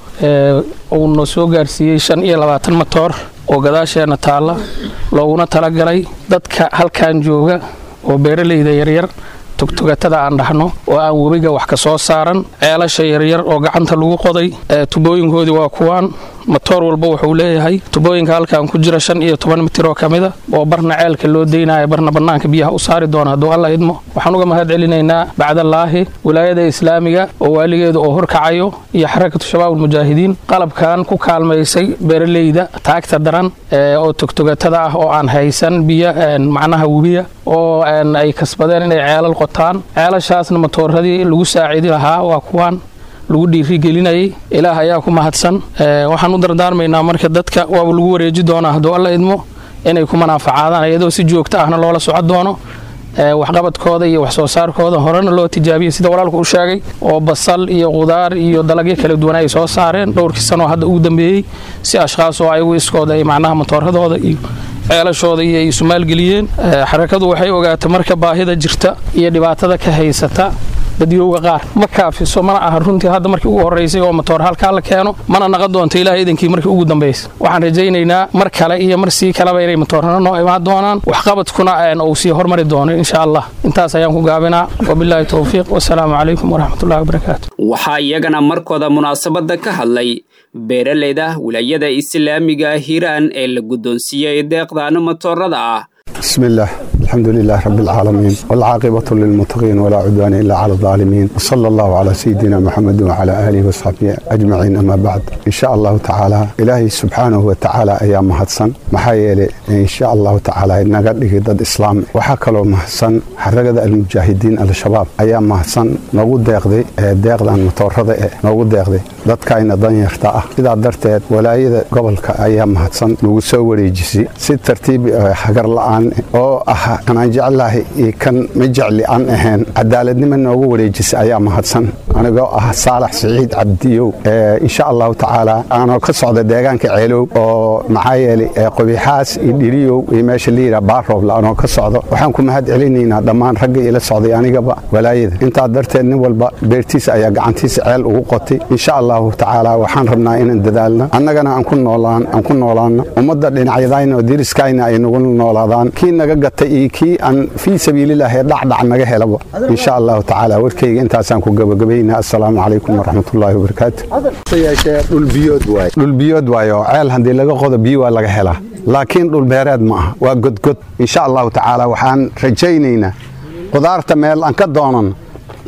uuna soo gaarsiiyey shan iyo labaatan matoor oo gadaasheenna taalla looguna talagalay dadka halkan jooga oo beeralayda yaryar tugtugatada aan dhahno oo aan webiga wax ka soo saaran ceelasha yaryar oo gacanta lagu qoday tubooyinkoodii waa kuwaan matoor walba wuxuu leeyahay tubooyinka halkan ku jira shan iyo toban mitir oo ka mida oo barna ceelka loo deynayo barna bannaanka biyaha u saari doona hadduu alla idmo waxaan uga mahad celinaynaa bacdallaahi wilaayada islaamiga oo waaligeeda oo horkacayo iyo xarakatu shabaab ulmujaahidiin qalabkan ku kaalmaysay beeralayda taagta daran oo tugtugatada ah oo aan haysan biyo macnaha webiya oo ay kasbadeen inay ceelal qotaan ceelashaasna matooradii lagu saacidi lahaa waa kuwaan lagu dhiirigelinayay ilaah ayaa ku mahadsan waxaan u dardaarmaynaa marka dadka waaba lagu wareeji doonaa hadduu alla idmo inay ku manaafacaadaan iyadoo si joogto ahna loola soco doono waxqabadkooda iyo wax soo saarkooda horena loo tijaabiyey sida walaalku u sheegay oo basal iyo qudaar iyo dalagyo kala duwan ay soo saareen dhowrkii sanoo hadda ugu dambeeyey si ashkhaas oo ayagu iskooda ay macnaha matooradooda iyo ceelashooda iyo ay sumaalgeliyeen xarakadu waxay ogaatay marka baahida jirta iyo dhibaatada ka haysata dadyowga qaar ma kaafiso mana aha runtii hadda markii ugu horraysay oo matoor halkaa la keeno mana naqon doonto ilaah idankii markii ugu dambaysa waxaan rajaynaynaa mar kale iyo mar sii kaleba inay matoorana noo imaan doonaan waxqabadkuna uu sii hormari doono insha allah intaas ayaan ku gaabinaa wabilaahi towfiiq wasalaamu calaykum waraxmatullahi wabarakaatu waxaa iyagana markooda munaasabadda ka hadlay beeralayda wilaayada islaamiga hiiraan ee la guddoonsiiyey deeqdan matoorada ah بسم الله الحمد لله رب العالمين والعاقبة للمتقين ولا عدوان إلا على الظالمين وصلى الله على سيدنا محمد وعلى آله وصحبه أجمعين أما بعد إن شاء الله تعالى إلهي سبحانه وتعالى أيام مهدسن محايلة إن شاء الله تعالى نقدر ضد إسلام وحكلو مهدسن حرقة المجاهدين الشباب أيام مهدسن نقول ديقدي ديقدان متورطة نقول ديقدي dadka ayna danyarta ah sidaa darteed walaayada gobolka ayaa mahadsan lagu soo wareejisay si tartiib hagar la'aan oo ah kanaan jeclahay iyo kan ma jecli aan ahayn cadaaladnimo noogu wareejisay ayaa mahadsan anigoo ah saalax siciid cabdiyow insha allahu tacaala aanoo ka socda deegaanka ceelow oo maxaa yeelay qobixaas iyo dhiriyow iyo meesha la yidhaha baarooble anoo ka socdo waxaan ku mahad celinaynaa dhammaan ragga ila socday anigaba walaayada intaa darteed nin walba beertiisa ayaa gacantiisa ceel ugu qotay insha allah allahu tacaala waxaan rabnaa inaan dadaalno annagana aan ku noolaan aan ku noolaanno ummadda dhinacyadayna oo diriskayna ay nagu noolaadaan kii naga gatay iyo kii aan fii sabiilillahi ee dhacdhac naga helaba insha allahu tacaala warkayga intaasaan ku gabagabaynaa assalaamu calaykum waraxmatullaahi wabarakaatu dhulbiyood waaye dhulbiyood waaye oo ceel haddii laga qodo biyo waa laga helaa laakiin dhulbeereed ma aha waa godgod insha allahu tacaala waxaan rajaynaynaa qudaarta meel aan ka doonan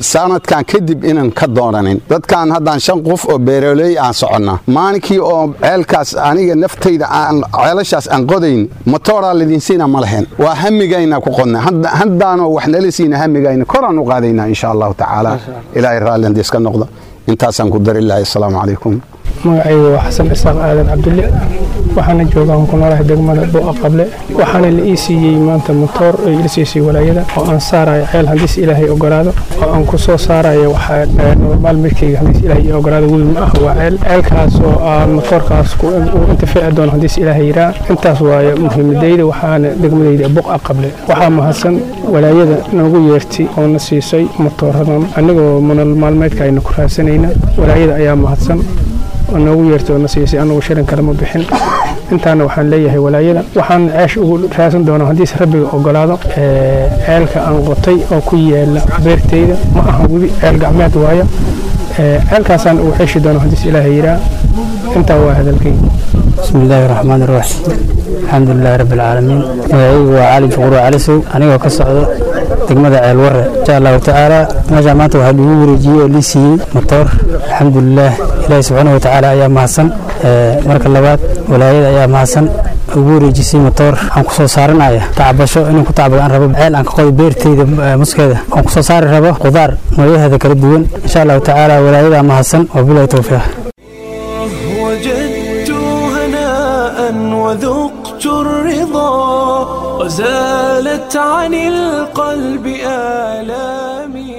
sanadkan kadib inaan ka doonanin dadkan haddaan shan qof oo beeroley aan soconnaa maalinkii oo ceelkaas aniga naftayda aan ceelashaas aan qodayn motooraa lidinsiina ma lahayn waa hamigayna ku qodna haddaanoo wax nala siina hamigayna koraan u qaadaynaa insha allahu tacaala ilaahay raalli haddii iska noqdo intaasaan ku dari lahay assalaamu calaykum magacaygu waa xasan isaaq aadan cabdulle waxaana joogaan ku noolahay degmada buuqa qable waxaana la ii siiyey maanta motoor oo ila siisay walaayada oo aan saarayo ceel haddiis ilaahay ogolaado oo aan ku soo saarayo waxaa normaal midkayga haddiis ilaahay ii ogolaado wiil ma ah waa ceel ceelkaas oo aan motoorkaas uu intifaaci doono haddiis ilaahay yiraa intaas waaye muhiimadayda waxaana degmadayda buuqa qable waxaa mahadsan walaayada noogu yeertay oo na siisay motooradan anigoo manal maalmeedka ayna ku raadsanayna walaayada ayaa mahadsan oo noogu yeertay oo na siisay anagu shirin kale ma bixin intaana waxaan leeyahay walaayada waxaan ceesh ugu raadsan doonaa haddiise rabbiga ogolaado ceelka aan qotay oo ku yaala beertayda ma aha webi ceel gacmeed waayo ceelkaasaan ugu xeeshi doona haddiis ilaahay yiraa intaa waa hadalkay بسم الله الرحمن الرحيم الحمد لله رب العالمين magacaygu waa cali juqur cali sow anigoo ka socdo degmada ceel warre insha allahu tacaala meeshaa maanta waxaa lagu wareejiyey oo lii siiyey motoor alxamdulilah ilaahi subxaana watacaala ayaa mahadsan marka labaad walaayada ayaa mahadsan ugu wareejisay motoor aan ku soo saaranaya tacbasho inaan ku tacbado aan rabo ceel aan ka qodo beerteyda muskeeda aan ku soo saari rabo qudaar noocyaheeda kala duwan insha allahu tacaala walaayadaa mahadsan wabilahi towfiiq وجدت هناء وذقت الرضا وزالت عن القلب آلامي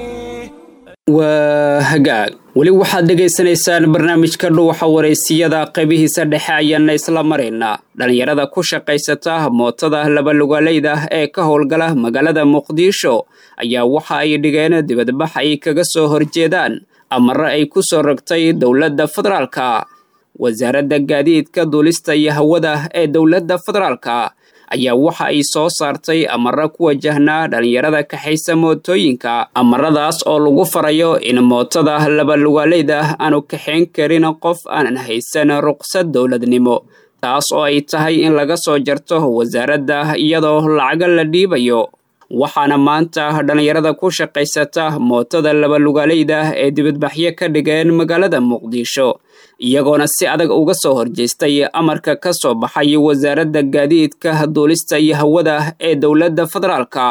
waa hagaag weli waxaad dhegaysanaysaan barnaamijka dhuuxa wareysiyada qaybihiisa dhexe ayaana isla maraynaa dhallinyarada ku shaqaysata mootada labalugaaleyda ee ka howlgala magaalada muqdisho ayaa waxa ay dhigeen dibadbax ay kaga soo horjeedaan amare ay ku soo rogtay dowladda federaalka wasaaradda gaadiidka duulista iyo hawada ee dowladda federaalka ayaa waxa ay soo saartay amara ku wajahnaa dhallinyarada kaxaysa mootooyinka amaradaas oo lagu farayo in mootada labalugaaleyda aanu kaxayn karin qof aanan haysan ruqsad dowladnimo taas oo ay tahay in laga soo jarto wasaaradda iyadoo lacaga la dhiibayo waxaana maanta dhallinyarada ku shaqaysata mootada labalugaaleyda ee dibadbaxyo ka dhigeen magaalada muqdisho iyagoona si adag uga soo horjeestay amarka ka soo baxay wasaaradda gaadiidka duulista iyo hawada ee dowladda federaalka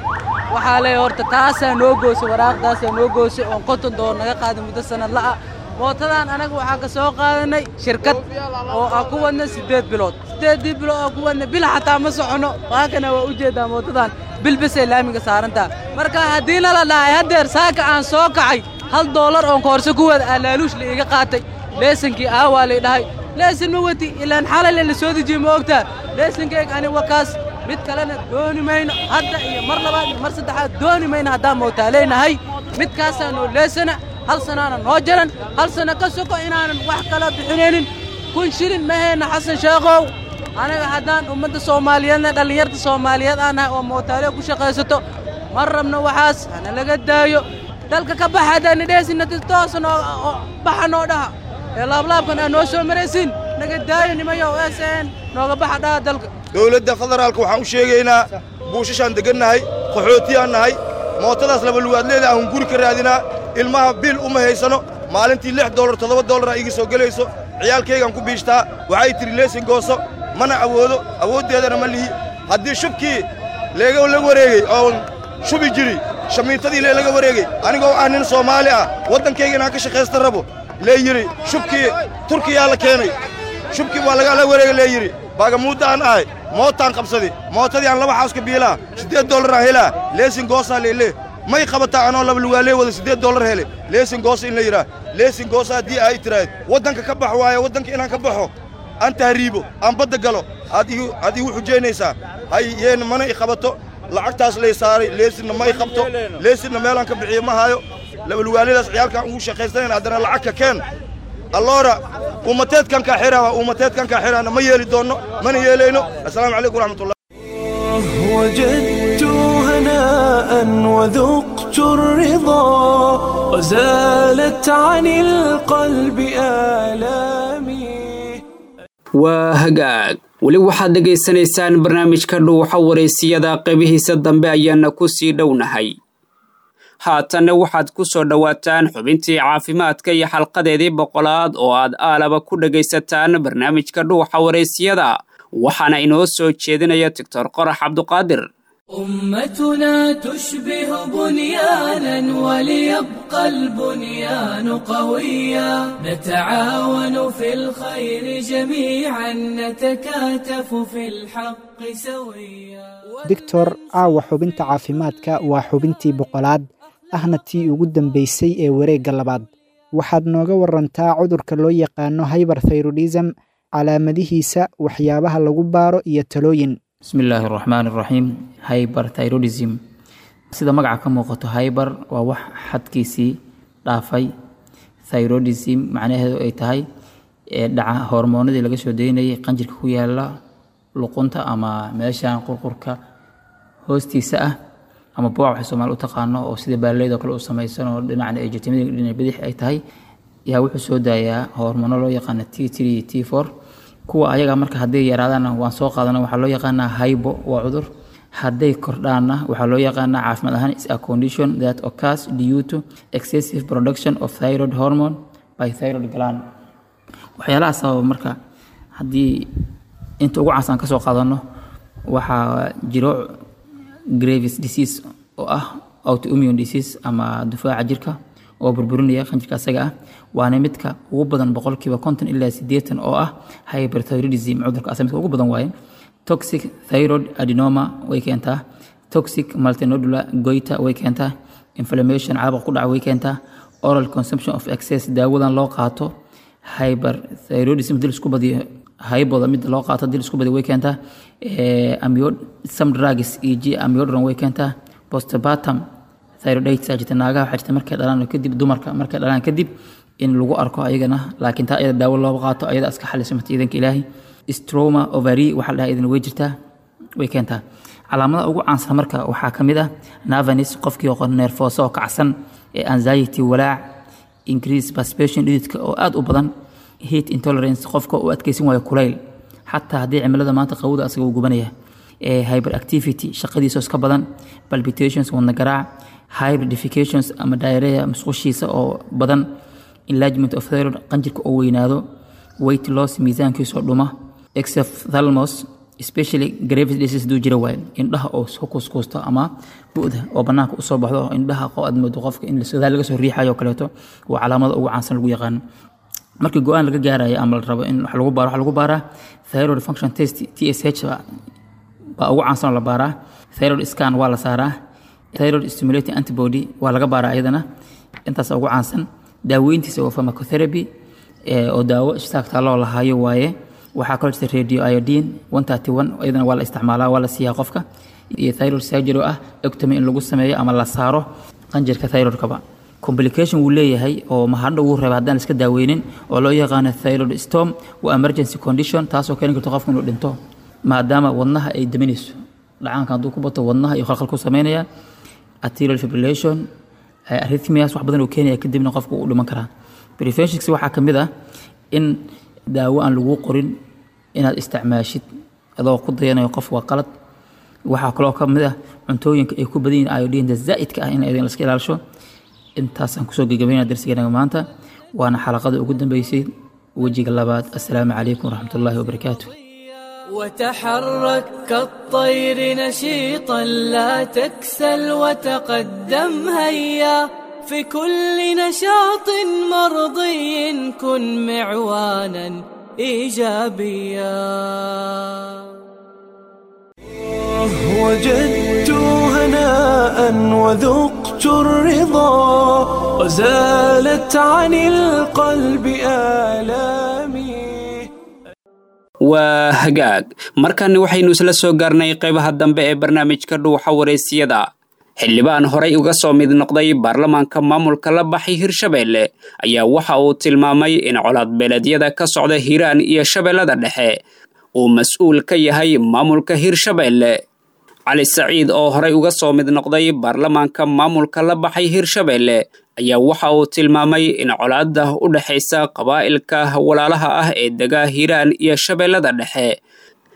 waxaa leeya horta taasaa noo goosay waraaqdaasaa noo goosay oon konton doon naga qaaday muddo sanad la'a mootadan anaga waxaa ka soo qaadanay shirkad oo aan ku wadna siddeed bilood siddeeddii bilood oo ku wadna bil xataa ma soconno waakana waa u jeedaa mootadan bilbisay laamiga saarantaa marka haddii nala dhahay haddeer saaka aan soo kacay hal doolar oon koorso ku wada aa laaluush la iiga qaatay leesankii aawaa lay dhahay leesan ma wati ilaan xalale la soo dejiye ma ogtaa leesankeyg ani wakaas mid kalena dooni mayno hadda iyo mar labaad iyo mar saddexaad dooni mayno haddaan mootaaleynahay midkaasaa noo leesana hal sanaana noo jaran hal sana ka soko inaanan wax kala bixinaynin kun shilin mahayna xasan sheekhow anaga haddaan ummadda soomaaliyeedna dhallinyarta soomaaliyeed aan nahay oo mootaale ku shaqaysato ma rabno waxaas hana laga daayo dalka ka baxa haddaan nidheesina toosa noo baxa noo dhaha ee laablaabkan aa noo soo maraysiin naga daayo nimayo s n nooga baxa dhaha dalka dowladda federaalka waxaan u sheegaynaa buushashaan degannahay qaxootiyaan nahay mootadaas labalugaadleeda aan guri ka raadinaa ilmaha bil uma haysano maalintii lix dollar toddoba dollaraa iga soo gelayso ciyaalkaygaan ku biishtaa waxay tidhi leesin gooso mana awoodo awooddeedana ma lihi haddii shubkii leega la wareegey oon shubi jiri shamiitadii lee laga wareegey anigoo ah nin soomaali ah waddankayga inaan ka shaqaysta rabo lee yidhi shubkii turkiyaa la keenay shubkii waa lagala wareegay lee yidhi baagamuudda aan ahay mootaan qabsadi mootadii aan laba xaaska biilaa siddeed dollaraan helaa leesin goosaa leelee may qabataa anoo labalugaalee wada siddeed dollar hele leesin goosa in la yidhaah leesin goosa haddii ay tiraahd waddanka ka bax waaye waddanka inaan ka baxo aan tahriibo aan badda galo aad igu xujaynaysaa hay yeena mana i qabato lacagtaas lay saaray leesinna ma i qabto leesinna meelaan ka bixiyo ma hayo labalugaaladaas ciyaalkaan ugu shaqaysanayn haddana lacagka keen alloora ummateedkan kaa xiraaba ummateedkan kaa xiraana ma yeeli doonno mana yeelayno assalaamu calaykum waraxmatullah وجدت هناء وذقت الرضا وزالت عن القلب آلامي waa hagaag weli waxaad dhegaysanaysaan barnaamijka dhuuxa wareysiyada qaybihiisa dambe ayaana ku sii dhownahay haatanna waxaad ku soo dhowaataan xubintii caafimaadka iyo xalqadeedii boqolaad oo aad aalaba ku dhegaysataan barnaamijka dhuuxa waraysyada waxaana inoo soo jeedinaya doctor qorax cabduqaadir أمتنا تشبه بنيانا وليبقى البنيان قويا نتعاون في الخير جميعا نتكاتف في الحق سويا doctor caawa xubinta caafimaadka waa xubintii boqolaad ahna tii ugu dambaysay ee wareegga labaad waxaad nooga warantaa cudurka loo yaqaano hyberthyrodism calaamadihiisa waxyaabaha lagu baaro iyo talooyin bismi illaahi araxmaan iraxiim hyberthyrodism sida magaca ka muuqato hyber waa wax xadkiisii dhaafay thyrodism macnaheedu ay tahay dhaca hormoonadii laga soo daynayay qanjirka ku yaala luqunta ama meeshan qurqurka hoostiisa ah ama booc waxay soomaali u taqaano oo sida baaleydoo kale u samaysan oo dhinacna ay jirtimada dhinac bidix ay tahay yaa wuxuu soo daayaa hormoono loo yaqaana t three t four kuwa ayaga marka hadday yaraadaanna waan soo qaadana waxaa loo yaqaanaa hybo waa cudur hadday kordhaanna waxaa loo yaqaanaa caafimaad ahaan is a condition that occurs due to excessive production of thyroid hormone by thyroid gland waxyaalaha sababa marka haddii inta ugu caansan ka soo qaadano waxaa jiro gravis disease oo ah autoimmune disease ama difaaca jirka oo burburinaya qanjirka asaga ah waana midka ugu badan boqolkiiba konton ilaa sideetan oo ah hyperthyroidism cudurka asa midka ugu badan waaye toxic thyroid adenoma way keentaa toxic multinodular goita way keentaa inflammation caabuq ku dhaca way keentaa oral consumption of excess daawadan loo qaato hyperthyroidism dil isku badiyo hayboda mid loo qaato dil isku badiyo way keentaa some drugs eg amiodaron way keentaa postpartum thyroiditis aa jirta naagaha waxaa jirta markay dhalaan kadib dumarka markay dhalaan kadib in lagu arko ayagana laakiin taa iyada daawo looga qaato ayada iska xaliso mata iidanka ilaahay stroma ovary waxaa la dhahaa idin way jirtaa way keentaa calaamadaha ugu caansan marka waxaa ka mid ah navanis qofkii oo neerfooso oo kacsan ee anxiety walaac increase perspiration dhididka oo aad u badan heat intolerance qofka uu adkeysan waayo kulayl xataa haddii cimilada maanta qawda asaga uu gubanaya hyperactivity shaqadiisa iska badan palpitations wadna garaac hybridifications ama diarrhea musqushiisa oo badan enlargement of thyroid qanjirka oo weynaado weight loss miisaankiisoo dhuma exophthalmos especially gravis disease duu jira waaye indhaha oo soo kuuskuusto ama bu'da oo bannaanka usoo baxdo indhaha qo aad moodo qofka in sodaal laga soo riixayo oo kaleeto waa calaamada ugu caansan lagu yaqaano markii go-aan laga gaarayo ama la rabo in wax lagu baaro waxa lagu baaraa thyroid function test tsh baa ugu caansan oo la baaraa thyroid scan waa la saaraa thyroid stimulating antibody waa laga baaraa ayadana intaas ugu caansan daaweyntiisa waa pharmacotherapy oo daawo ishtaagtaa loo lahaayo waaye waxaa kaloo jirta radio iodine one thirty one iyadana waa la isticmaalaa waa la siiyaa qofka iyo thyroid surgery oo ah ectomy in lagu sameeyo ama la saaro qanjirka thyroidkaba complication wuu leeyahay oo mahadho wuu reeba haddaan iska daaweynin oo loo yaqaano thyroid storm waa emergency condition taasoo keeni karto qofka inuu dhinto maadaama wadnaha ay daminayso dhacaanka hadduu ku bato wadnaha iyo khalkhal ku sameynaya arterial fibrillation arrhythmias wax badan uu keenaya kadibna qofka uu dhiman karaa preventions waxaa ka mid ah in daawo aan lagu qorin inaad isticmaashid adoo ku dayanayo qof waa qalad waxaa kaloo ka mid ah cuntooyinka ay ku badan yihiin iodinda zaa'idka ah in aydan iska ilaalisho intaasaan kusoo gegabaynaa darsigeenaga maanta waana xalaqada ugu dambeysay wejiga labaad assalaamu calaykum waraxmat ullaahi wabarakaatu وتحرك كالطير نشيطا لا تكسل وتقدم هيا في كل نشاط مرضي كن معوانا ايجابيا وجدت هناء وذقت الرضا وزالت عن القلب آلامي waa hagaag markani waxaynu isla soo gaarnay qaybaha dambe ee barnaamijka dhuuxa wareysiyada xildhibaan horay uga soo mid noqday baarlamaanka maamulka la baxay hirshabeelle ayaa waxa uu tilmaamay in colaadbeeleedyada ka socda hiiraan iyo shabeellada dhexe uu mas-uul ka yahay maamulka hirshabeelle cali saciid oo horay uga soo mid noqday baarlamaanka maamulka la baxay hirshabeelle ayaa waxa uu tilmaamay in colaadda u dhexaysa qabaa'ilka walaalaha ah ee dega hiiraan iyo shabeellada dhexe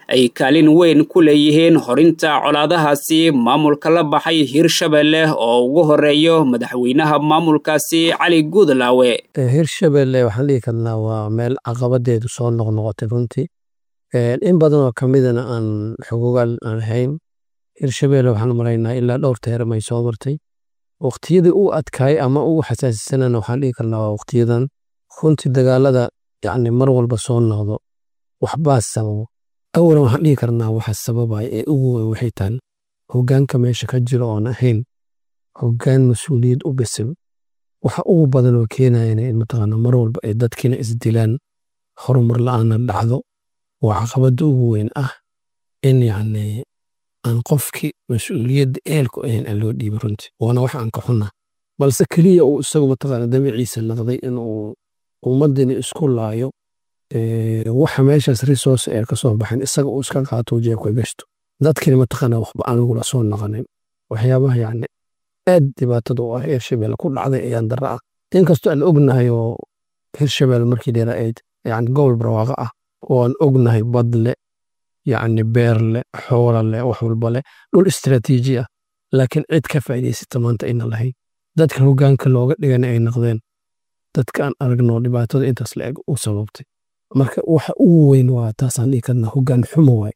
ay kaalin weyn ku leeyihiin horinta colaadahaasi maamulka la baxay hirshabelle oo ugu horeeyo madaxweynaha maamulkaasi cali guudlaawe hirshabelle waxaan dhihi karnaa waa meel caqabadeedu soo noqnoqotay runtii in badan oo kamidana aan xogogaal aan ahayn hirshabelle waxaan maraynaa ilaa dhowr teeram ay soo martay waqtiyadii u adkaay ama ugu xasaasisanana waxaan dhihi karnaa waa waqtiyadan runtii dagaalada yacni mar walba soo noqdo waxbaa sababo awalan waxaan dhihi karnaa waxa sababaya ee ugu weyn waxay tahay hoggaanka meesha ka jiro oon ahayn hoggaan mas-uuliyad u bisil waxa ugu badan oo keenayana in mataqaana mar walba ay dadkiina isdilaan horumar la-aana dhacdo waa caqabada ugu weyn ah in yacni aan qofkii mas-uuliyadda eelku ahayn aan loo dhiibin runtii waana wax aan ka xunnaa balse keliya uu isagu mataqaana damaciisa naqday inuu ummaddini isku laayo waxa meeshaas resource ee ka soo baxin isaga uu iska qaato jeebka gashto dadkina mataqaana waxba aan lagula soo naqanin waxyaabaha yacni aad dhibaatada u ah hirshabelle ku dhacday ayaan darra ah inkastoo aan ognahay oo hirshabelle markii dheera ayd yacni gobol barwaaqo ah oo aan ognahay bad le yacni beer le xoola le wax walba le dhul istiraatiiji ah laakiin cid ka faa'iidaysata maanta ayna lahayn dadka hoggaanka looga dhigana ay noqdeen dadka aan aragno dhibaatada intaas la eg u sababtay marka waxa ugu weyn waa taasaan dhihi karnaa hoggaan xumo waay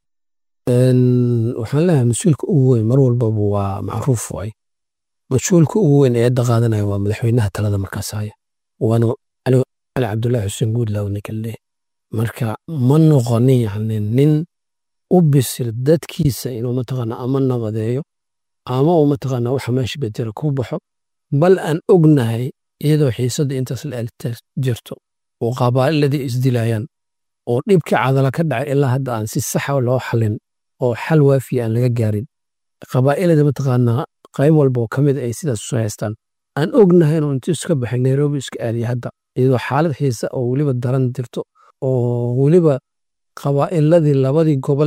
waxaan leeyahay mas-uulka ugu weyn mar walbaba waa macruuf waay mas-uulka ugu weyn ee hadda qaadanaya waa madaxweynaha talada markaas haya waana cali cabdullaahi xuseen guudlaaw ninka leeh marka ma noqonin yani nin u bisil dadkiisa inuu mataqaana ama nabadeeyo ama uu mataqaana waxa meesha bedela ku baxo bal aan ognahay iyadoo xiisadda intaas la jirto oo qabaa'iladii isdilayaan oo dhibkii cadala ka dhacay ilaa hadda aan si saxa loo xalin oo xal waafiya aan laga gaarin qabaa'ilada mataqaanaa qayb walba oo ka mid ay sidaas isu haystaan aan ognahay inuu intuu iska baxay nairobi iska aadiya hadda iyadoo xaalad xiisa oo weliba daran jirto oo weliba qabaa'iladii labadii gobol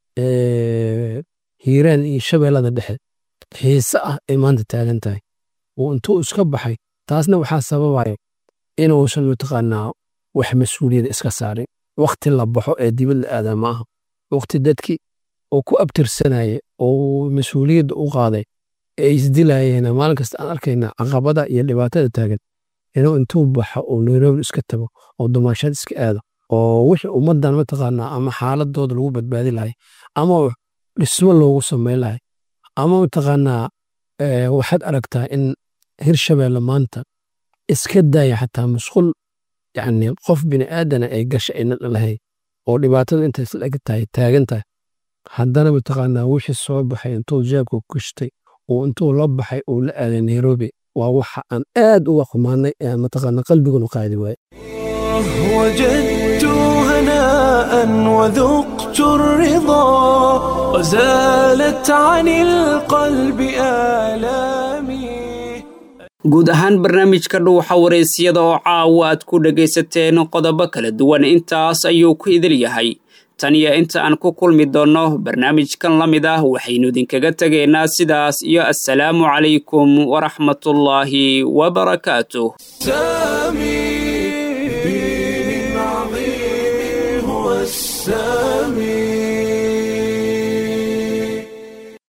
hiiraan iyo shabeellada dhexe xiise ah ay maanta taagan tahay oo intuu iska baxay taasna waxaa sababaya inuusan mataqaanaa wax mas-uuliyada iska saarin wakti la baxo ee dibad la aadaa ma aha wakti dadkii oo ku abtirsanaya oo mas-uuliyadda u qaaday ee isdilayeen maalin kasta aan arkayna caqabada iyo dhibaatada taagan inuu intuu baxo oo nairobi iska tago oo dumaashad iska aado oo wixii ummaddan mataqaanaa ama xaaladooda lagu badbaadi lahay ama dhismo loogu samayn lahay ama mataqaanaa waxaad aragtaa in hirshabelle maanta iska daaya xataa masquul yacni qof bini aadana ay gasha ayna lahayn oo dhibaatada intays la eg tahay taagan tahay haddana mataqaanaa wixii soo baxay intuu jeebka ku gashtay oo intuu la baxay uu la aaday nairobi waa waxa aan aad uga xumaanay ee mataqaanaa qalbigunu qaadi waaye وجدت هناء وذقت الرضا وزالت عن القلب آلامي guud ahaan barnaamijka dhuuxa waraysyada oo caawa aad ku dhegaysateen qodobo kala duwan intaas ayuu ku idil yahay tan iyo inta aan ku kulmi doonno barnaamijkan la mid ah waxaynu idinkaga tegaynaa sidaas iyo assalaamu calaykum waraxmatullaahi wabarakaatuh